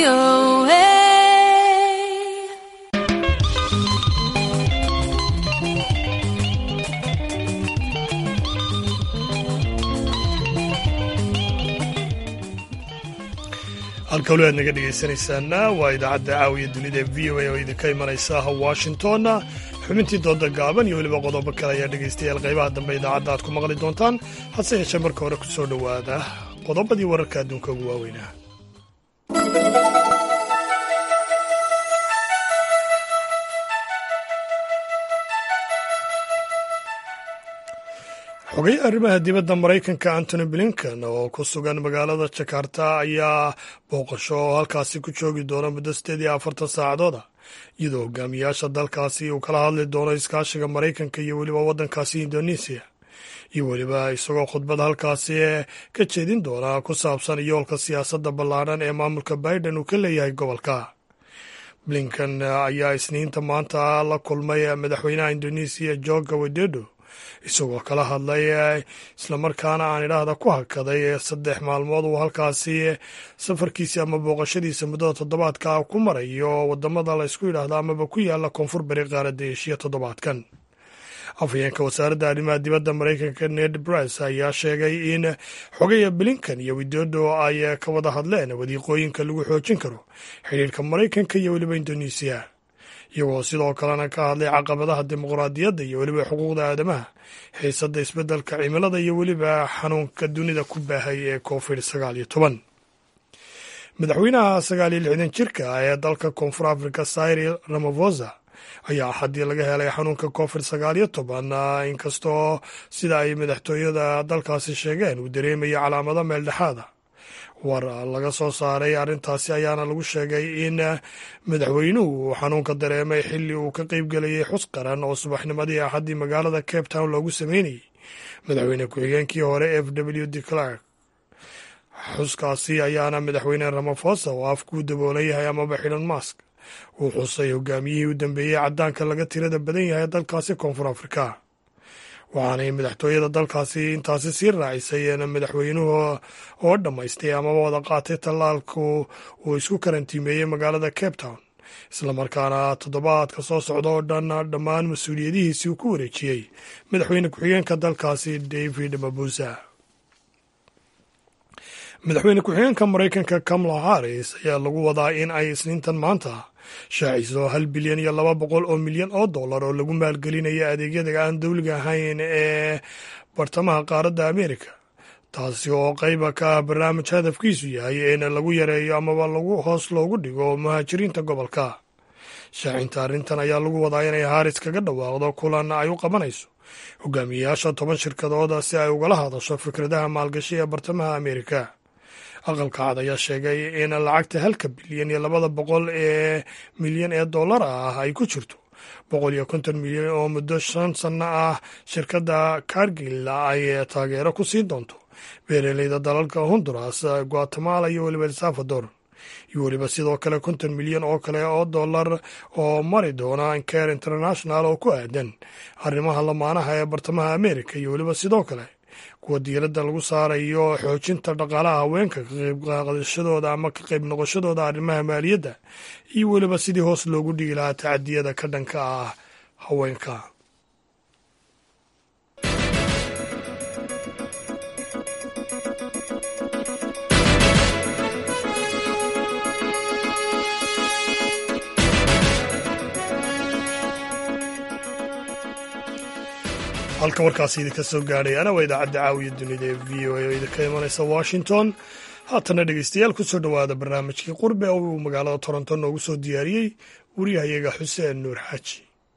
VOA. halka weli aad naga dhegaysanaysaana waa idaacadda caawiya dunida v o a oo idinka imanaysa washington xubintii dooda gaaban iyo weliba qodobo kale ayaa dhegaystayaal qaybaha dambe idaacadda aad ku maqli doontaan hase yeeshee marka hore ku soo dhowaada qodobadii wararka adduunka ugu waaweynaa xogay arrimaha dibadda maraykanka antony blinken oo ku sugan magaalada jakarta ayaa booqasho oo halkaasi ku joogi doona muddo sideed iyo afartan saacadooda iyadoo hogaamiyaasha dalkaasi uu kala hadli doono iskaashiga maraykanka iyo weliba waddankaasi indonesiya iyo weliba isagoo khudbad halkaasi ka jeedin doona ku saabsan yoolka siyaasadda ballaadhan ee maamulka biden uu ka leeyahay gobolka blinken ayaa isniinta maanta la kulmay madaxweynaha indonesiya jorge widodo isagoo kala hadlay islamarkaana aan idhaahda ku hakaday saddex maalmood uu halkaasi safarkiisi ama booqashadiisa muddada toddobaadka ku marayo wadamada la ysku yidhaahda amaba ku yaala koonfur bari qaaradda eshiya toddobaadkan afhayeenka wasaaradda arrimaha dibadda maraykanka ned brice ayaa sheegay in xogaya blinkan iyo widodo ay ka wada hadleen wadiiqooyinka lagu xoojin karo xidhiirka maraykanka iyo weliba indonesiya iyagoo sidoo kalena ka hadlay caqabadaha dimuqraadiyadda iyo weliba xuquuqda aadamaha xiisadda isbeddelka cimilada iyo weliba xanuunka dunida ku baahay ee covid sagaal iyo toban madaxweynaha sagaal iyo lixdan jirka ee dalka koonfur africa cyril ramaphosa ayaa axaddii laga helay xanuunka covid sagaal iyo toban inkastoo sida ay madaxtooyada dalkaasi sheegeen uu dareemaya calaamado meeldhexaada war laga soo saaray arrintaasi ayaana lagu sheegay in madaxweynuhu uu xanuunka dareemay xilli uu ka qeybgelayay xus qaran oo subaxnimadii axaddii magaalada cape town loogu sameynayay madaxweyne ku-xigeenkii hore f w d clark xuskaasi ayaana madaxweyne ramaphosa oo afkuu daboolan yahay amaba xidhan mask uu xusay hogaamiyihii u dambeeyey caddaanka laga tirada badan yahay dalkaasi koonfur afrika waxaanay madaxtooyada dalkaasi intaasi sii raacisay madaxweynuhu oo dhammaystay amaba wada qaatay tallaalku uu isku karantiimeeyey magaalada cape town islamarkaana toddobaadka soo socda oo dhan dhammaan mas-uuliyadihiisii uu ku wareejiyey madaxweyne ku-xigeenka dalkaasi david mabusa madaxweyne ku-xigeenka maraykanka kamala harris ayaa lagu wadaa in ay isniintan maanta shaaciso hal bilyan iyo laba boqol oo milyan oo dollar oo lagu maalgelinayo adeegyada aan dowliga ahayn ee bartamaha qaaradda amerika taasi oo qayba ka ah barnaamij hadafkiisu yahay in lagu yareeyo amaba lagu hoos loogu dhigo muhaajiriinta gobolka shaacinta arrintan ayaa lagu wadaa inay haris kaga dhawaaqdo kulan ay u qabanayso hogaamiyeyaasha toban shirkadooda si ay ugala hadasho fikradaha maalgashi ee bartamaha amerika aqalka cad ayaa sheegay in lacagta halka bilyan iyo labada boqol ee milyan ee dollar ah ay ku jirto boqol iyo konton milyan oo muddo shan sanno ah shirkadda kargil ay taageero ku siin doonto beeraleyda dalalka honduras guatemala iyo weliba el salvador iyo weliba sidoo kale konton milyan oo kale oo dollar oo mari doona care international oo ku aadan arrimaha lamaanaha ee bartamaha amerika iyo weliba sidoo kale kuwa diiradda lagu saarayo xoojinta dhaqaalaha haweenka ka qayb qaadashadooda ama ka qayb noqoshadooda arrimaha maaliyadda iyo weliba sidii hoos loogu dhigi lahaa tacadiyada ka dhanka ah haweenka halka warkaasi idinka soo gaadhayana waa idaacadda caawiya dunida ee v o a oo idinka imanaysa washington haatana dhegeystayaal ku soo dhowaada barnaamijkii qurbe oo uu magaalada toronto noogu soo diyaariyey wariyahayaga xuseen nuur xaaji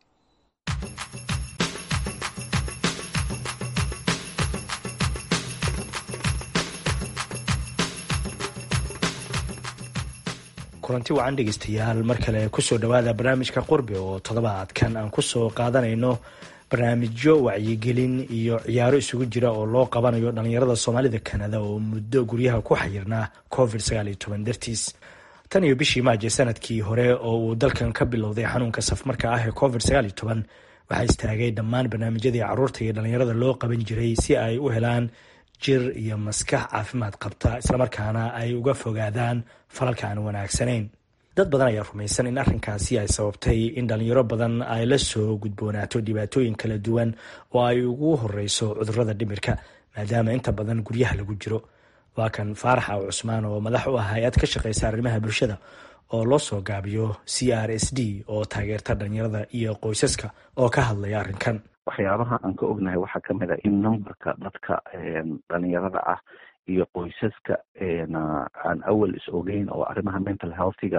kulanti wacan dhegeystayaal mar kale kusoo dhowaada barnaamijka qurbe oo toddobaadkan aan kusoo qaadanayno barnaamijyo wacyigelin iyo ciyaaro isugu jira oo loo qabanayo dhalinyarada soomaalida kanada oo muddo guryaha ku xayirnaa covid dartiis tan iyo bishii maaje sanadkii hore oo uu dalkan ka bilowday xanuunka safmarka ah ee covid waxaa istaagay dhammaan barnaamijyadii caruurta iyo dhalinyarada loo qaban jiray si ay u helaan jir iyo maskax caafimaad qabta islamarkaana ay uga fogaadaan falalka aan wanaagsanayn dad badan ayaa rumaysan in arrinkaasi ay sababtay in dhalinyaro badan ay la soo gudboonaato dhibaatooyin kala duwan oo ay ugu horeyso cudurada dhimirka maadaama inta badan guryaha lagu jiro waa kan faarax aw cusmaan oo madax u ah hay-ad ka shaqeysa arrimaha bulshada oo loo soo gaabiyo c r s d oo taageerta dhalinyarada iyo qoysaska oo ka hadlaya arrinkan waxyaabaha aan ka ognahay waxaa ka mid a in numberka dadka dhalinyarada ah iyo qoysaska aan awal is ogeyn oo arrimaha mental healthiga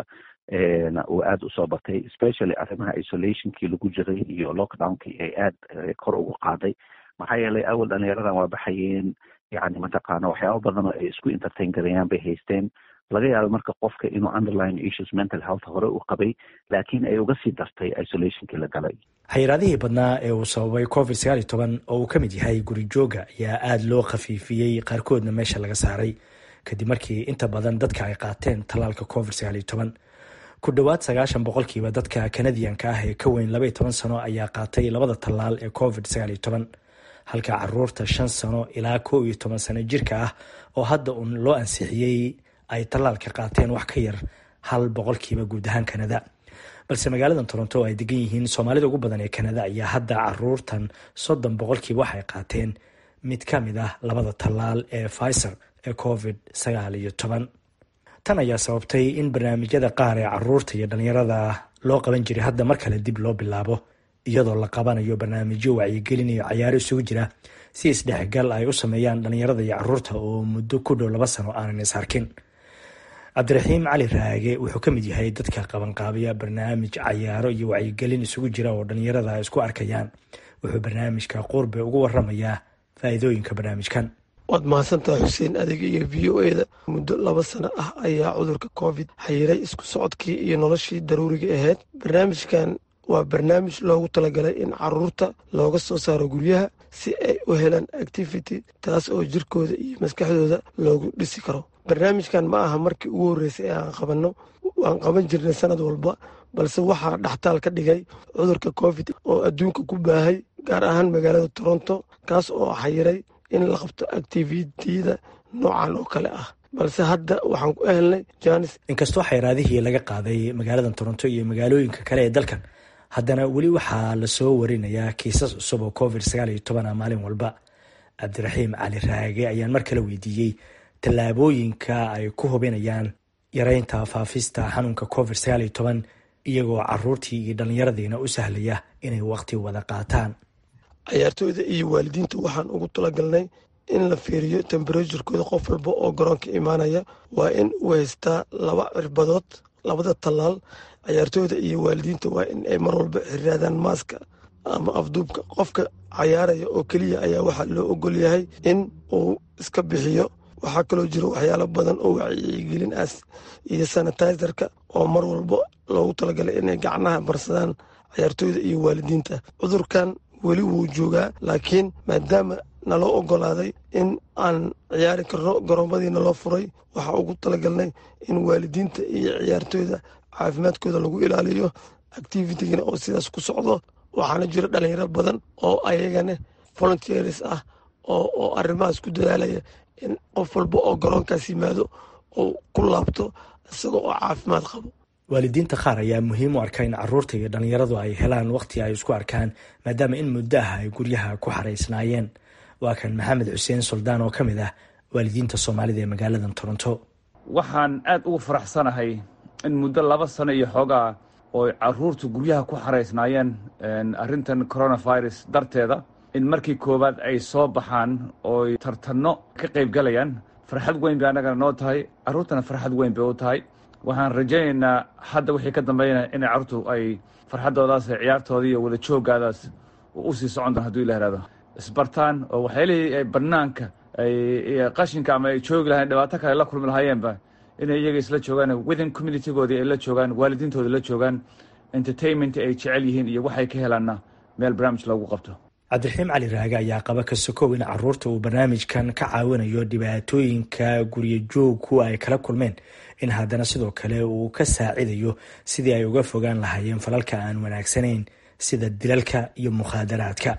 uu aada usoo batay especially arrimaha isolationkii lagu jiray iyo lockdownkii ay aada kor ugu qaaday maxaa yeelay awal dhalinyaradan waa baxayeen yani mataqaana waxyaaba badan oo ay isku entertain garayaan bay haysteen laga yaabo marka qofka inuu underline issues mental health hore u qabay laakiin ay uga sii dartay isolationkii la galay xayiraadihii badnaa ee uu sababay covid sagaal iyo toban oo uu ka mid yahay guri jooga ayaa aada loo khafiifiyey qaarkoodna meesha laga saaray kadib markii inta badan dadka ay qaateen tallaalka covid sagaal iyo toban ku dhowaad sagaashan boqolkiiba dadka kanadiyanka ah ee ka weyn laba iyo toban sano ayaa qaatay labada tallaal ee covid sagaal iyo toban halka caruurta shan sano ilaa kow iyo toban sano jirka ah oo hadda uun loo ansixiyey ay tallaalka qaateen wax ka yar hal boqolkiiba guud ahaan kanada balse magaalada toronto oo ay degan yihiin soomaalida ugu badan ee kanada ayaa hadda caruurtan soddon boqolkiiba waxay qaateen mid ka mid ah labada tallaal ee fiser ee covid sagaal iyo toban tan ayaa sababtay in barnaamijyada qaar ee caruurta iyo dhalinyarada loo qaban jiray hadda mar kale dib loo bilaabo iyadoo la qabanayo barnaamijyo wacyigelin iyo cayaaro isugu jira si isdhexgal ay u sameeyaan dhalinyarada iyo caruurta oo muddo ku dhow laba sano aanan is arkin cabdiraxiim cali raage wuxuu ka mid yahay dadka qabanqaabiya barnaamij cayaaro iyo wacyigelin isugu jira oo dhalinyarada ay isku arkayaan wuxuu barnaamijka qurbe ugu waramayaa faa'iidooyinka barnaamijkan waad mahadsantahay xuseen adiga iyo v o eda muddo laba sano ah ayaa cudurka covid xayiray isku socodkii iyo noloshii daruuriga ahayd barnaamijkan waa barnaamij loogu talagalay in caruurta looga soo saaro guryaha si ay u helaan activity taas oo jirkooda iyo maskaxdooda loogu dhisi karo barnaamijkan ma aha markii ugu horreysay ee aan qabanno waan qaban jirnay sanad walba balse waxaa dhaxtaal ka dhigay cudurka covid oo adduunka ku baahay gaar ahaan magaalada toronto kaas oo xayiray in la qabto activitiyada noocan oo kale ah balse hadda waxaan ku ehelnay janis inkastoo xayraadihii laga qaaday magaalada toronto iyo magaalooyinka kale ee dalkan haddana weli waxaa lasoo warinayaa kiisas cusub oo covid sagaal iyo toban ah maalin walba cabdiraxiim cali raage ayaan mar kale weydiiyey tallaabooyinka ay ku hubinayaan yareynta faafista xanuunka covid sagaal iyo toban iyagoo caruurtii iyo dhallinyaradiina u sahlaya inay waqti wada qaataan cayaartooyda iyo waalidiinta waxaan ugu talagalnay in la fiiriyo temberaturekooda qof walba oo garoonka imaanaya waa in uu haystaa laba cirbadood labada tallaal cayaartooyda iyo waalidiinta waa in ay mar walba xiraadaan maaska ama afduubka qofka cayaaraya oo keliya ayaa waxaa loo ogol yahay in uu iska bixiyo waxaa kaloo jiro waxyaalo badan oo wacyigelin ah iyo sanitizerka oo mar walba loogu talagalay inay gacnaha marsadaan cayaartooyda iyo waalidiinta cudurkan weli wuu joogaa laakiin maadaama naloo ogolaaday in aan ciyaari karno garoomadii naloo furay waxaa ugu talagalnay in waalidiinta iyo ciyaartooyda caafimaadkooda lagu ilaaliyo activitigana oo sidaas ku socdo waxaana jiro dhalinyaro badan oo ayagana volunteers ah oo arrimahaas ku dadaalaya in qof walba oo garoonkaas yimaado oo ku laabto isaga oo caafimaad qabo waalidiinta qaar ayaa muhiim u arka in caruurta iyo dhallinyaradu ay helaan waqti ay isku arkaan maadaama in muddo ah ay guryaha ku xaraysnaayeen waa kan maxamed xuseen suldaan oo ka mid ah waalidiinta soomaalida ee magaalada toronto waxaan aad ugu faraxsanahay in muddo laba sano iyo xoogaa oo caruurtu guryaha ku xaraysnaayeen arrintan coronavirus darteeda in markii koowaad ay soo baxaan ooy tartanno ka qaybgalayaan farxad weyn bay annagana noo tahay carruurtana farxad weyn bay u tahay waxaan rajaynaynaa hadda wixii ka dambeynaya inay carruurtu ay farxaddoodaas ciyaartooda iyo wada jooggaadaas u sii socon doon haduu ila ihahdo isbartaan oo waxyaalihii ay bannaanka ay qashinka ama ay joogi lahayn dhibaato kale la kulmi lahaayeenba inay iyaga isla joogaan within communitygoodii ay la joogaan waalidiintooda la joogaan entertainment ay jecel yihiin iyo waxay ka helaanna meel barnaamij loogu qabto cabdiraxiim cali raage ayaa qaba ka sokow in caruurta uu barnaamijkan ka caawinayo dhibaatooyinka guryo joogku ay kala kulmeen in haddana sidoo kale uu ka saacidayo sidii ay uga fogaan lahaayeen falalka aan wanaagsanayn sida dilalka iyo mukhaadaraadka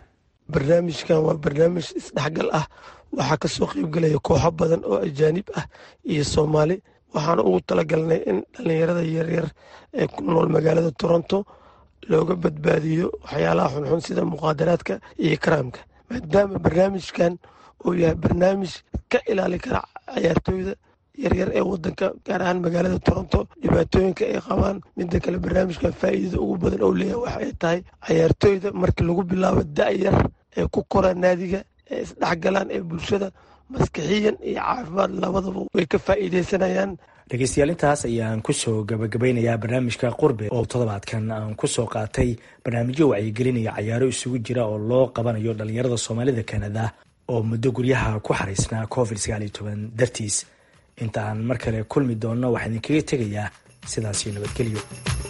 barnaamijkan waa barnaamij isdhexgal ah waxaa ka soo qeybgelaya kooxo badan oo ajaanib ah iyo soomaali waxaana ugu talagalnay in dhallinyarada yaryar ee ku nool magaalada toronto looga badbaadiyo waxyaalaha xunxun sida muqaadaraadka iyo karaamka maadaama barnaamijkan uu yahay barnaamij ka ilaali kara cayaartooyda yaryar ee wadanka gaar ahaan magaalada toronto dhibaatooyinka ay qabaan midda kale barnaamijkan faa'iidada ugu badan oo leeyahay waxa ay tahay cayaartooyda markii lagu bilaabo da-yar ee ku kora naadiga ee isdhexgalaan ee bulshada maskixiyan iyo caafimaad labadaba way ka faa'iideysanayaan dhegeystayaal intaas ayaan kusoo gabagabeynayaa barnaamijka qurbe oo toddobaadkan aan kusoo qaatay barnaamijyo wacyigelinaya cayaaro isugu jira oo loo qabanayo dhallinyarada soomaalida kanada oo muddo guryaha ku xariisnaa covid sagaaliyo toban dartiis inta aan mar kale kulmi doonno waxaa idinkaga tegayaa sidaasio nabadgelyo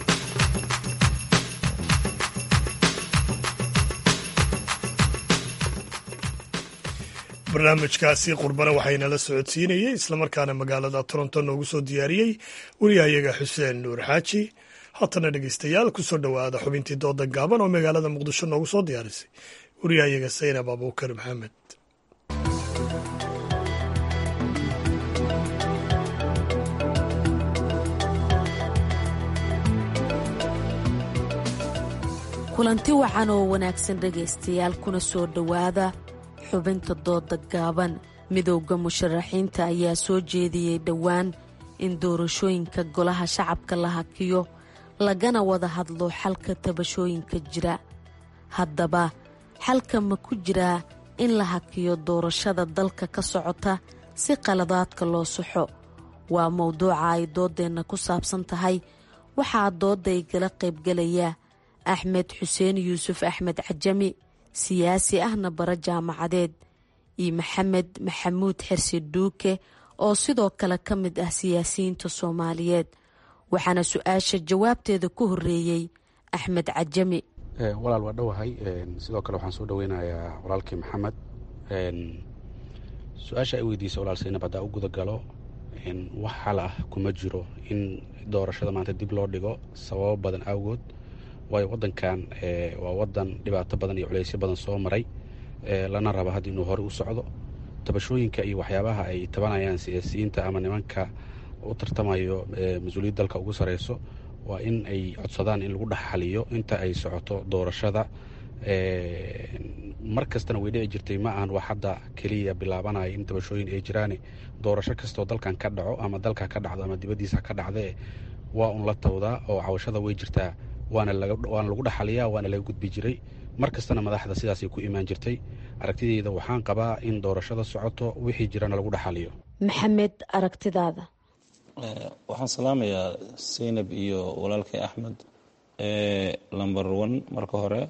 barnaamijkaasi qurbana waxaynala socodsiinayey islamarkaana magaalada toronto noogu soo diyaariyey wariyahayaga xuseen nuur xaaji haatana dhegeystayaal kusoo dhowaada xubintii dooda gaaban oo magaalada muqdisho noogu soo diyaarisay wariyahayaga saynab abuukar maxamed kulanti wacan oo wanaagsan dhegaystayaal kuna soo dhowaada xubinta dooda gaaban midowda musharaxiinta ayaa soo jeediyey dhowaan in doorashooyinka golaha shacabka la hakiyo lagana wada hadlo xalka tabashooyinka jira haddaba xalka ma ku jiraa in la hakiyo doorashada dalka ka socota si qaladaadka loo saxo waa mowduuca ay doodeenna ku saabsan tahay waxaa dooday gala qaybgalaya axmed xuseen yuusuf axmed cajami siyaasi ahna bara jaamacadeed iyo maxamed maxamuud xirsi dhuuke oo sidoo kale ka mid ah siyaasiyiinta soomaaliyeed waxaana su-aasha jawaabteeda ku horeeyey axmed cajami walaal waa dhowahay sidoo kale waxaan soo dhoweynayaa walaalkii maxamed su-aasha ay weydiisa walaal saynab haddaa u guda galo wax xal ah kuma jiro in doorashada maanta dib loo dhigo sababo badan awgood waayo wadankan waa wadan dhibaato badan iyo culeysyo badan soo maray lana raba hadda inuu horey u socdo tabashooyinka iyo waxyaabaha ay tabanayaan siyaasiyiinta ama nimanka u tartamayo mas-uuliyad dalka ugu sareyso waa in ay codsadaan in lagu dhexxaliyo inta ay socoto doorashada mar kastana way dhici jirtay ma ahan wax hadda keliya bilaabanaya in tabashooyin ay jiraane doorasho kastoo dalkan ka dhaco ama dalka ka dhacdo ama dibaddiisa ka dhacdee waa un la tawdaa oo cawashada way jirtaa waana lagu dhaxaliyaa waana laga gudbi jiray mar kastana madaxda sidaasay ku imaan jirtay aragtideyda waxaan qabaa in doorashada socoto wixii jirana lagu dhaxaliyo maxamed aragtidaada waxaan salaamayaa saynab iyo walaalkay axmed lamber one marka hore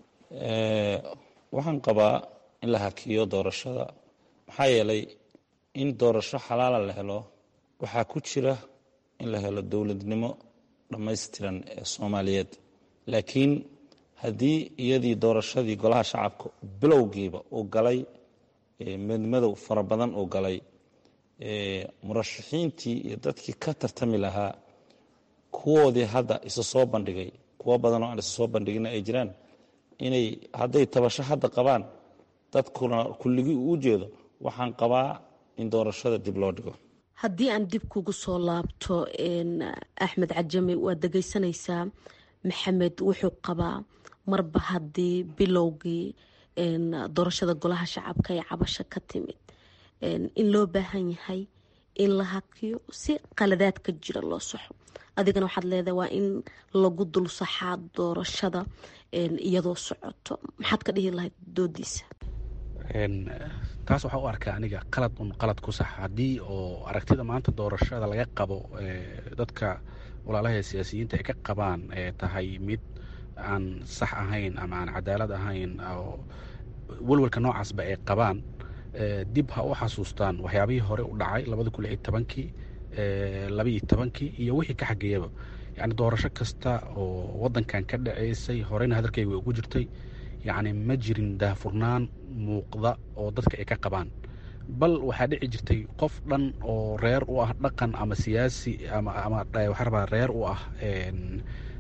waxaan qabaa in la hakiyo doorashada maxaa yeelay in doorasho xalaala la helo waxaa ku jira in la helo dowladnimo dhammaystiran ee soomaaliyeed laakiin haddii iyadii doorashadii golaha shacabka bilowgiiba uu galay madmadow fara badan uu galay murashaxiintii iyo dadkii ka tartami lahaa kuwoodii hadda isa soo bandhigay kuwo badan oo aan isa soo bandhigina ay jiraan inay hadday tabasho hadda qabaan dadkuna kulligii uu jeedo waxaan qabaa in doorashada dib loo dhigo haddii aan dib kugu soo laabto axmed cajami waad dhegeysanaysaa maxamed wuxuu qabaa marba haddii bilowgii doorashada golaha shacabka ee cabasho ka timid in loo baahan yahay in la hakiyo si qaladaadka jira loo saxo adigana waxaad leedahay waa in lagu dul saxaa doorashada iyadoo socoto maxaad ka dhihi lahayd doodiisa taas waxaa u arkaa aniga qalad un qalad ku sax haddii oo aragtida maanta doorashada laga qabo dadka walaalaha siyaasiyiinta ay ka qabaan tahay mid aan sax ahayn ama aan cadaalad ahayn oo welwelka noocaasba ay qabaan dib ha u xasuustaan waxyaabihii hore u dhacay labada kun iyo tobankii labaiyo tobankii iyo wixii ka xageeyaba yacni doorasho kasta oo waddankan ka dhaceysay horeyna hadalkayga way ugu jirtay yacni ma jirin daahfurnaan muuqda oo dadka ay ka qabaan bal waxaa dhici jirtay qof dhan oo reer u ah dhaqan ama siyaasi ama ama waxaa rabaa reer u ah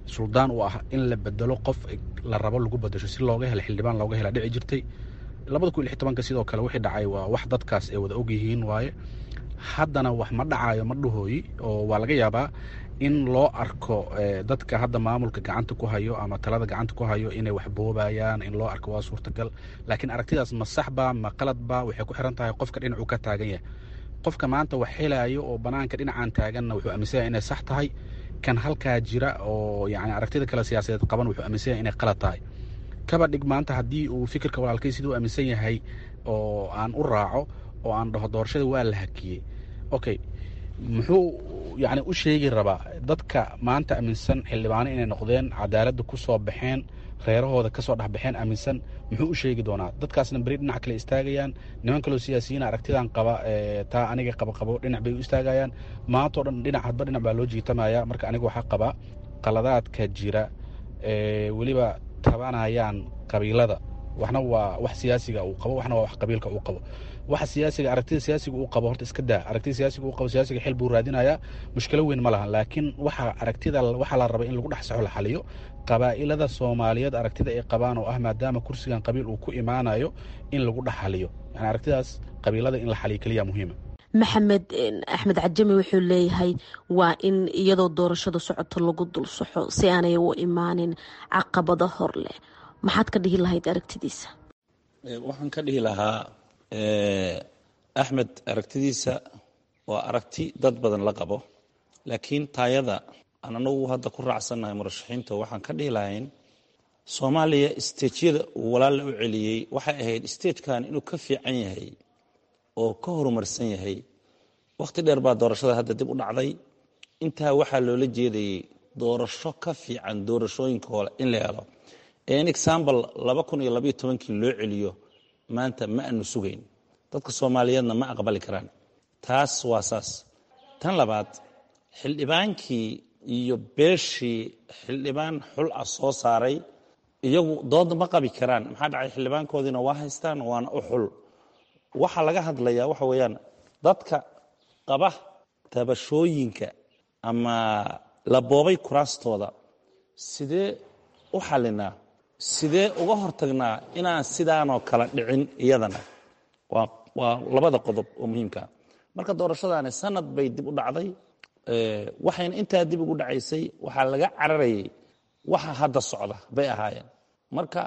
suldaan u ah in la bedelo qof la rabo lagu bedesho si looga helo xildhibaan looga hela dhici jirtay labada kun iyo lix tobanka sidoo kale wixii dhacay waa wax dadkaas ay wada ogyihiin waaye haddana wax ma dhacayo ma dhahooyi oo waa laga yaabaa in loo arko dadka hadda maamulka gacanta ku hayo ama talada gacanta ku hayo inay wax boobayaan in loo arko waa suurtagal laakiin aragtidaas ma saxba ma qaladba waxay ku xiran tahay qofka dhinacuu ka taagan yahay qofka maanta wax helayo oo banaanka dhinacan taaganna wuxuu aaminsan yahay inay sax tahay kan halkaa jira oo yani aragtida kale siyaasadeed qaban wuxuu aaminsan yahay inay qalad tahay kaba dhig maanta haddii uu fikirka walaalkay siduu aaminsan yahay oo aan u raaco oo aan dhaho doorashada waa la hakiyey okay muxuu yani u sheegi rabaa dadka maanta aaminsan xildhibaano inay noqdeen cadaaladda ku soo baxeen reerahooda kasoo dhexbaxeen aaminsan muxuu u sheegi doonaa dadkaasna beri dhinac kale istaagayaan niman kaloo siyaasiyiin aragtidan qaba taa aniga qaba qabo dhinac bay u istaagayaan maantao dhan dhinac hadba dhinac baa loo jiitamaya marka aniga waxaa qaba qaladaadka jira weliba tabanayaan qabiilada waxna waa wax siyaasiga uu qabo waxna waa wax qabiilka uu qabo waxa siyaasiga aragtida siyaasiga uu qabo horta iska daa aragtida siyaasiga uu qabo siyaasiga xil buu raadinayaa mushkilo weyn ma lahan laakiin waxa aragtida waxaa la raba in lagu dhex saxo la xaliyo qabaa'ilada soomaaliyeed aragtida ay qabaan oo ah maadaama kursigan qabiil uu ku imaanayo in lagu dhex xaliyo yani aragtidaas qabiilada in la xaliyo keliya muhiima maxamed axmed cajami wuxuu leeyahay waa in iyadoo doorashada socoto lagu dul saxo si aanay u imaanin caqabado hor leh maxaad ka dhihi lahayd aragtidiisa waxaan ka dhihi lahaa axmed aragtidiisa waa aragti dad badan la qabo laakiin taayada aan anagu hadda ku raacsannahay murashaxiinta waxaan ka dhihi lahayn soomaaliya stejyada uu walaalla u celiyey waxay ahayd stagekan inuu ka fiican yahay oo ka horumarsan yahay wakhti dheer baa doorashada hadda dib u dhacday intaa waxaa loola jeedayay doorasho ka fiican doorashooyinka hole in la helo in example laba kun iyo labaiyo tobankii loo celiyo maanta ma aanu sugayn dadka soomaaliyeedna ma aqbali karaan taas waa saas tan labaad xildhibaankii iyo beeshii xildhibaan xul ah soo saaray iyagu dood ma qabi karaan maxaa dhacay xildhibaankoodiina waa haystaan waana u xul waxaa laga hadlayaa waxa weeyaan dadka qaba tabashooyinka ama la boobay kuraastooda sidee u xalinaa sidee uga hortagnaa inaan sidaanoo kale dhicin iyadana waa labada qodob oo muhiimkaa marka doorashadaani sanad bay dib u dhacday waxayna intaa dib ugu dhacaysay waxaa laga cararayay waxa hadda socda bay ahaayeen marka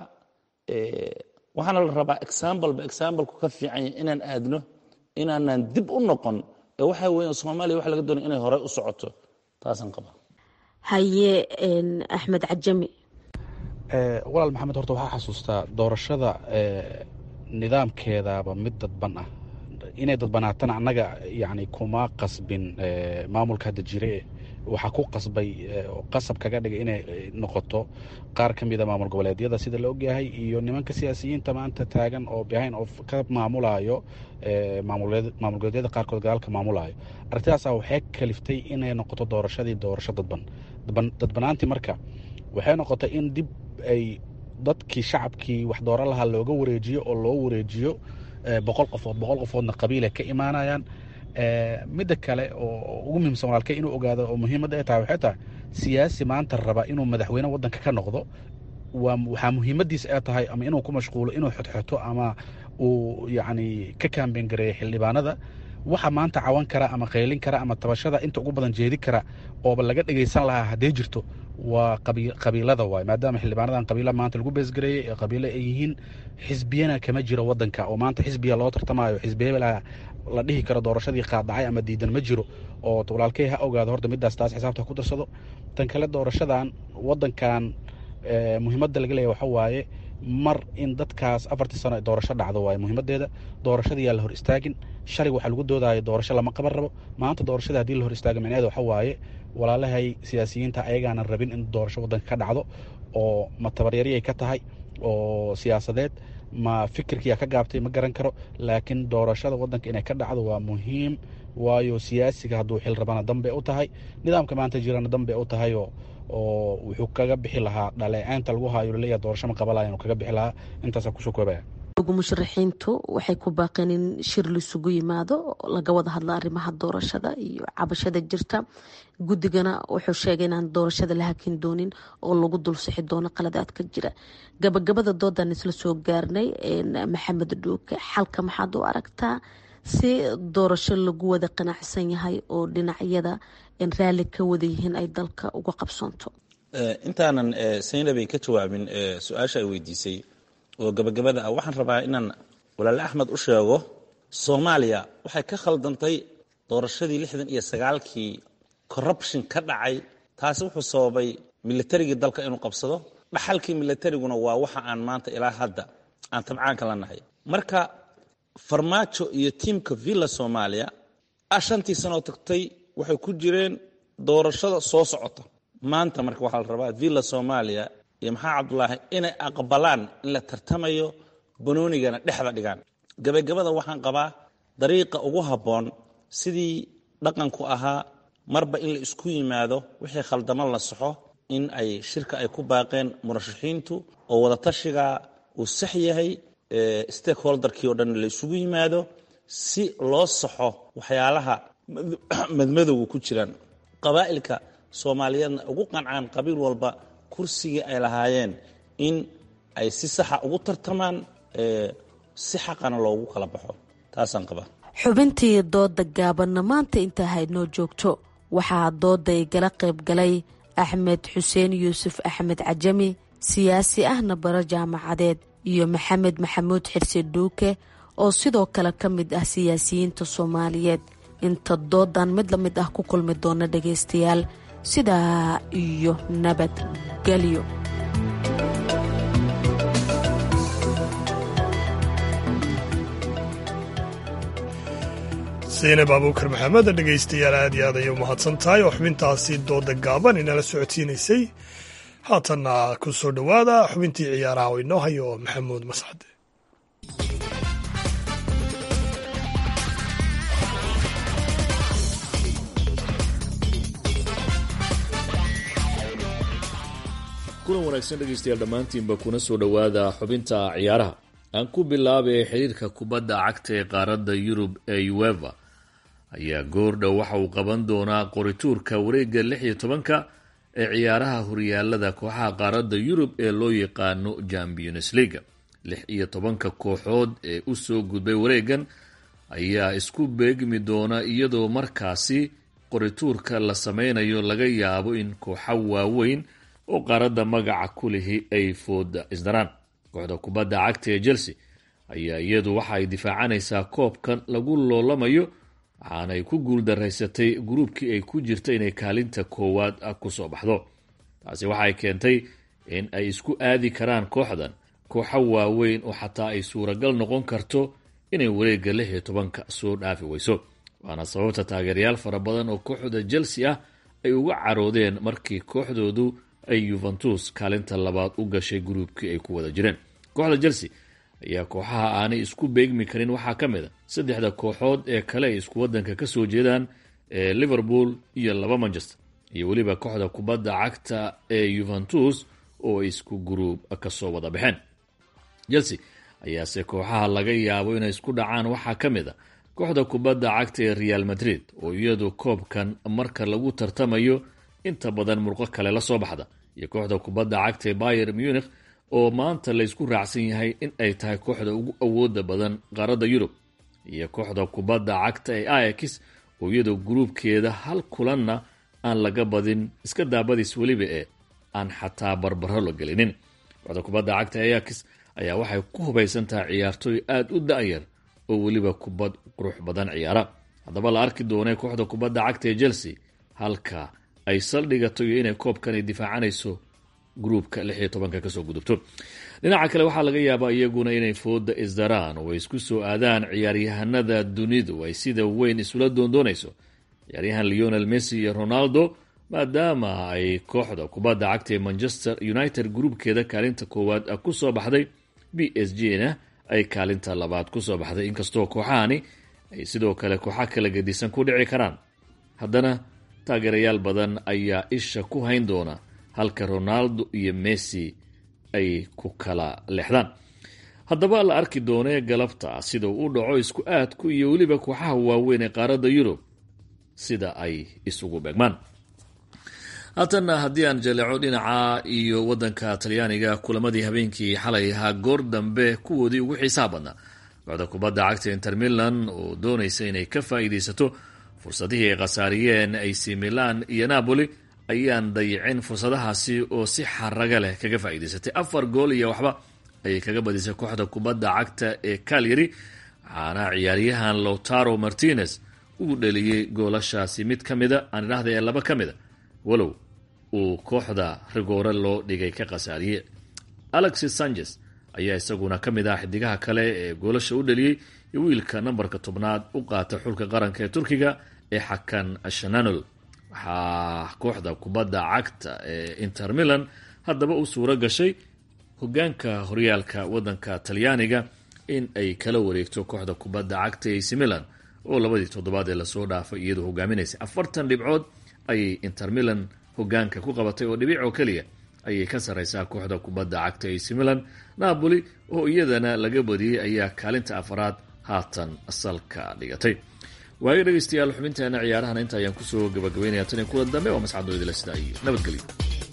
waxaana la rabaa exambleba exambleku ka fiican yahay inaan aadno inaanan dib u noqon ee waxa weya soomaaliya waxa laga doonaya inay horey u socoto taasaan qaba haye axmed cajami walaal maxamed horta waxaa xasuustaa doorashada nidaamkeedaaba mid dadban ah inay dadbanaatana annaga yani kuma qasbin maamulka hadda jire waxaa ku qasbay qasab kaga dhigay inay noqoto qaar ka mida maamul goboleedyada sida la ogyahay iyo nimanka siyaasiyiinta maanta taagan oo behind of ka maamulayo maamul goboleedyada qaarkood gadaalka maamulayo arrintidaasa waxay kaliftay inay noqoto doorashadii doorasho dadban dadbanaantii marka waxay noqotay in dib ay dadkii shacabkii wax dooran lahaa looga wareejiyo oo loo wareejiyo boqol qofood boqol qofoodna qabiil ay ka imaanayaan midda kale oo ugu muhiimsan walaalkay inuu ogaado oo muhiimadda ay tahay waxay tahay siyaasi maanta raba inuu madaxweyne waddanka ka noqdo waxaa muhiimadiisa ay tahay ama inuu ku mashquulo inuu xodxoto ama uu yacni ka kaambeyn gareeyo xildhibaanada waxa maanta cawan kara ama qaylin kara ama tabashada inta ugu badan jeedi kara ooba laga dhegaysan lahaa hadday jirto waa qabiilada waay maadaama xildhibaanadan qabiila maanta lagu beesgareeyey ee qabiilo ay yihiin xisbiyana kama jiro wadanka oo maanta xisbiya loo tartamayo xisbiya la dhihi karo doorashadii qaadacay ama diidan ma jiro oo walaalkey ha ogaado horta midaas taas xisaabta ku darsado tan kale doorashadan wadankan muhiimadda laga leeya waxa waaye mar in dadkaas afartii sano ay doorasho dhacdo waaye muhiimadeeda doorashada yaa la hor istaagin shalig waxaa lagu doodaya doorasho lama qaban rabo maanta doorashada haddii la hor istaago micneheeda waxa waaye walaalahay siyaasiyiinta ayagaanan rabin in doorasho waddanka ka dhacdo oo ma tabaryariyay ka tahay oo siyaasadeed ma fikirkiyaa ka gaabtay ma garan karo laakiin doorashada waddanka inay ka dhacdo waa muhiim waayo siyaasiga hadduu xil rabana danbay u tahay nidaamka maanta jirana danbay u tahay oo oo wuxuu kaga bixi lahaa dhaleeceynta lagu haayo laleeyahay doorasho ma qabalaya inuu kaga bixi lahaa intaasaan kusoo koobaya musharaxiintu waxay ku baaqeen in shir laisugu yimaado laga wada hadla arrimaha doorashada iyo cabashada jirta guddigana wuxuu sheegay inaan doorashada la hakin doonin oo lagu dul sixi doono qaladaadka jira gabagabada doodan isla soo gaarnay maxamed dhuuke xalka maxaad u aragtaa si doorasho lagu wada qanacsan yahay oo dhinacyada raalli ka wada yihiin ay dalka uga qabsoonto intaanan saynabay ka jawaabin su-aasha ay weydiisay oo gabagabada ah waxaan rabaa inaan walaale axmed u sheego soomaaliya waxay ka khaldantay doorashadii lixdan iyo sagaalkii corruption ka dhacay taasi wuxuu sababay militarigii dalka inuu qabsado dhaxalkii militariguna waa waxa aan maanta ilaa hadda aan tabcaanka la nahay marka farmaajo iyo tiimka villa soomaaliya ah shantii sanoo tagtay waxay ku jireen doorashada soo socota maanta marka waxaa la rabaa villa soomaaliya iyo maxaa cabdulaahi inay aqbalaan in la tartamayo banoonigana dhexda dhigaan gabagabada waxaan qabaa dariiqa ugu habboon sidii dhaqanku ahaa marba in la isku yimaado wixii khaldamo la saxo in ay shirka ay ku baaqeen murashaxiintu oo wadatashiga uu sax yahay stakeholderkii oo dhan la isugu yimaado si loo saxo waxyaalaha madmadowga ku jiraan qabaa'ilka soomaaliyeedna ugu qancaan qabiil walba kursigii ay lahaayeen in ay si saxa ugu tartamaan si xaqana loogu kala baxo taasaan qabaa xubintii dooda gaabanna maanta intaa haydnoo joogto waxaa dooda igala qayb galay axmed xuseen yuusuf axmed cajami siyaasi ahna baro jaamacadeed iyo maxamed maxamuud xirse dhuuke oo sidoo kale ka mid ah siyaasiyiinta soomaaliyeed inta doodan mid la mid ah ku kulmi doona dhagaystayaal sidaa iyo nabadgelyo saynab abuukar maxamed dhegaystayaal aad iyo aad ayay u mahadsan tahay oo xubintaasi dooda gaaban inala socodsiinaysay haatanna ku soo dhowaada xubintii ciyaaraha oo inoo hayo maxamuud mascade kulan wanaagsan dhegaystayaal dhammaantiinba kuna soo dhowaada xubinta ciyaaraha aan ku bilaabay xiriirka kubadda cagta ee qaaradda yurub ee ueva ayaa goordhow waxa uu qaban doonaa qorituurka wareegga lix iyo tobanka ee ciyaaraha horyaalada kooxaha qaaradda yurub ee loo yaqaano champions leaga lix iyo tobanka kooxood ee u soo gudbay wareegan ayaa isku beegmi doona iyadoo markaasi qorituurka la sameynayo laga yaabo in kooxo waaweyn oo qaaradda magaca ku lihi ay fooda isdaraan kooxda kubadda cagta ee chelsea ayaa iyadu waxa ay difaacanaysaa koobkan lagu loolamayo waxaanay ku guuldaraysatay gruubkii ay ku jirta inay kaalinta koowaad kusoo baxdo taasi waxay keentay in ay isku aadi karaan kooxdan kooxo waaweyn oo xataa ay suuragal noqon karto inay wareegga lix iyo tobanka soo dhaafi weyso waana sababta taageerayaal fara badan oo kooxda chelsea ah ay uga caroodeen markii kooxdoodu ay yuventus kaalinta labaad u gashay gruubkii ay ku wada jireen kooxda chelsea ayaa kooxaha aanay isku beegmi karin waxaa ka mid a saddexda kooxood ee kale ay isku wadanka ka soo jeedaan ee liverpool iyo laba manchester iyo weliba kooxda kubadda cagta ee yuventus oo ay isku gruub kasoo wada baxeen chelsea ayaase kooxaha laga yaabo inay isku dhacaan waxaa ka mid a kooxda kubadda cagta ee real madrid oo iyadu koobkan marka lagu tartamayo inta badan murqo kale la soo baxda iyo kooxda kubadda cagta ee bayer munich oo maanta laysku raacsan yahay in ay tahay kooxda ugu awooda badan qaaradda yurub iyo kooxda kubadda cagta ee ayax oo iyadoo gruubkeeda hal kulanna aan laga badin iska daabadiis weliba ee aan xataa barbaro la gelinin kooxda kubadda cagta ee ayax ayaa waxay ku hubaysan tahay ciyaartooy aada u da-yar oo weliba kubad qurux badan ciyaara haddaba la arki doonay kooxda kubadda cagta ee chelsea halka ay saldhigato iyo inay koobkan ay difaacanayso gruubka lix iyo tobanka kasoo gudubto dhinaca kale waxaa laga yaabaa iyaguna inay fooda isdaraan oo ay isku soo aadaan ciyaaryahanada dunidu ay sida weyn isula doondoonayso ciyaaryahan leonel messi iyo ronaldo maadaama ay kooxda kubadda cagta ee manchester united gruubkeeda kaalinta koowaad kusoo baxday b s g na ay kaalinta labaad kusoo baxday inkastoo kooxahani ay sidoo kale kooxa kala gedisan ku dhici karaan haddana taageerayaal badan ayaa isha ku hayn doona halka ronaldo iyo messi ay ku kala leexdaan haddaba la arki doonee galabta sida uu u dhaco isku aadku iyo weliba kooxaha waaweyn ee qaaradda yurub sida ay isugu beegmaan haatanna haddii aan jaleeco dhinaca iyo waddanka talyaaniga kulamadii habeenkii xalay ahaa goor dambe kuwoodii ugu xiisaha badnaa kooxda kubadda cagta inter milan oo doonaysa inay ka faa'iidaysato fursadihii ay khasaariyeen ac milan iyo napoli ayaan dayicin fursadahaasi oo si xaraga leh kaga faa'iidaysatay afar gool iyo waxba ayay kaga badisay kooxda kubadda cagta ee calyary waxaana ciyaaryahan lowtaro martinez uu dheliyey goolashaasi mid ka mida aan idhahda ee laba ka mida walow uu kooxda rigoore loo dhigay ka khasaariye alexis sanchez ayaa isaguna ka mid ah xidigaha kale ee goolasha u dheliyey iyo wiilka nambarka tobnaad u qaata xulka qaranka ee turkiga ee xakan shananol waxaa kooxda kubadda cagta ee inter milan haddaba u suuro gashay hogaanka horyaalka wadanka talyaaniga in ay kala wareegto kooxda kubadda cagta ac milan oo labadii toddobaad ee lasoo dhaafay iyadoo hogaaminaysay afartan dhibcood ayay inter milan hogaanka ku qabatay oo dhibic oo keliya ayay ka sarreysaa kooxda kubadda cagta ac milan napoli oo iyadana laga badiyey ayaa kaalinta afaraad haatan salka dhigatay waayo dhegeystayaal xubinteena ciyaarahana inta ayaan kusoo gabagabeynaya tan iyo kuwa dambe oo mascadoo idila sidaa iyo nabadgelyo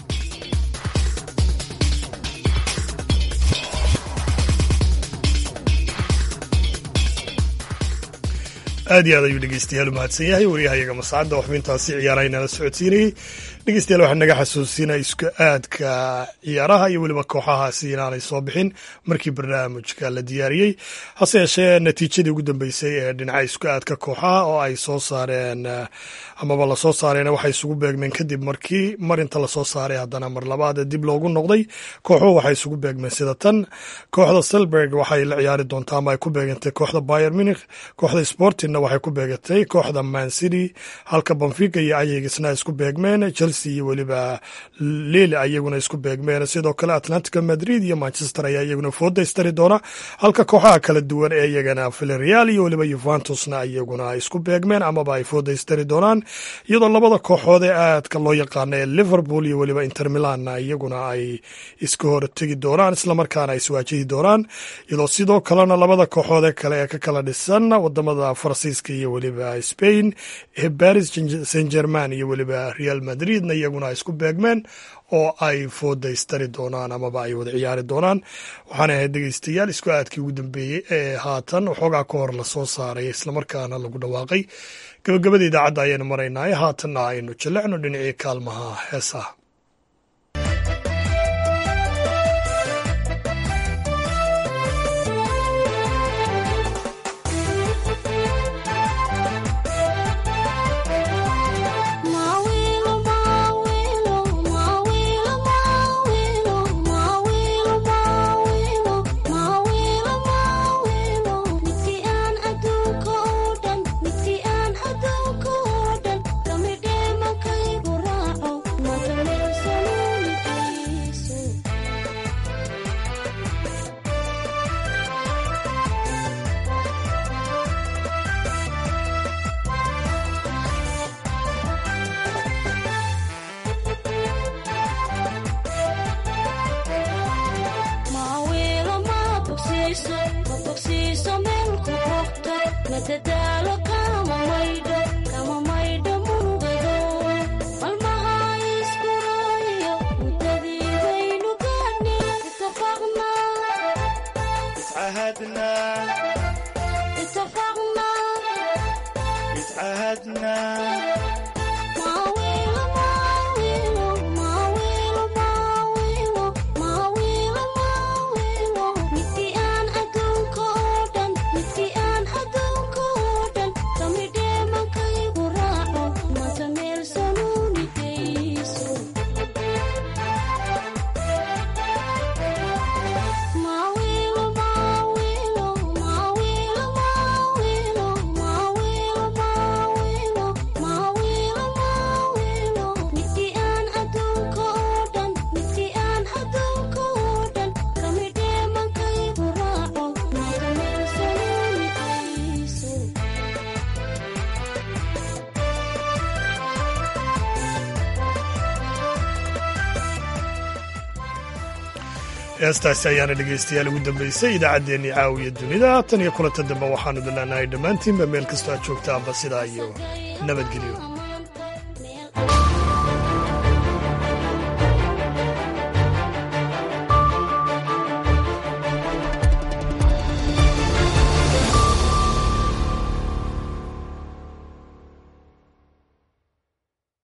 aad iyo aad ayuu dhegeystayaal u mahadsan yahay waryahayaga mascadda oo xubintaasi ciyaaraha inala socodsiinayey dhegeystayaal waxaa naga xasuusinaya isku aadka ciyaaraha iyo weliba kooxahaasi inaanay soo bixin markii barnaamijka la diyaariyey hase yeeshee natiijadii ugu dambeysay ee dhinaca isku aadka kooxaha oo ay soo saareen amaba lasoo saareen waxay isugu beegmeen kadib markii marinta lasoo saaray haddana mar labaad dib loogu noqday kooxuhu waxay isugu beegmeen sida tan kooxda selberg waxay la ciyaari doontaa ama ay ku beegantay kooxda bayer munich kooxda sportingna waxay ku beegatay kooxda mancity halka banfiga iyo ayagisna isku beegmeen chelsea iyo weliba lille ayaguna isku beegmeen sidoo kale atlantica madrid iyo manchester ayaa iyaguna foodaystari doona halka kooxaha kala duwan ee iyagana villarreal iyo weliba yuventusna iyaguna isku beegmeen amaba ay foodaystari doonaan iyadoo labada kooxood ee aadka loo yaqaano ee liverpool iyo weliba inter milanna iyaguna ay iska hor tegi doonaan islamarkaana ay iswaajihi doonaan iyadoo sidoo kalena labada kooxood ee kale ee ka kala dhisan wadamada faransiiska iyo weliba spain ee paris saint german iyo weliba real madridna iyaguna ay isku beegmeen oo ay foodaystari doonaan amaba ay wada ciyaari doonaan waxaana ahayd dhegeystayaal isku aadkii ugu dambeeyey ee haatan waxoogaa ka hor lasoo saaray islamarkaana lagu dhawaaqay gabagabada idaacadda ayaynu maraynaaye haatanna aynu jallecno dhinacii kaalmaha heesaha heestaasi ayaana dhegaystayaal ugu dambaysay idaacaddeenii caawiya dunida tan iyo kulanta dambe waxaanu dilanahay dhammaantiinba meel kastoo aad joogtaanba sidaa iyo nabadgelyo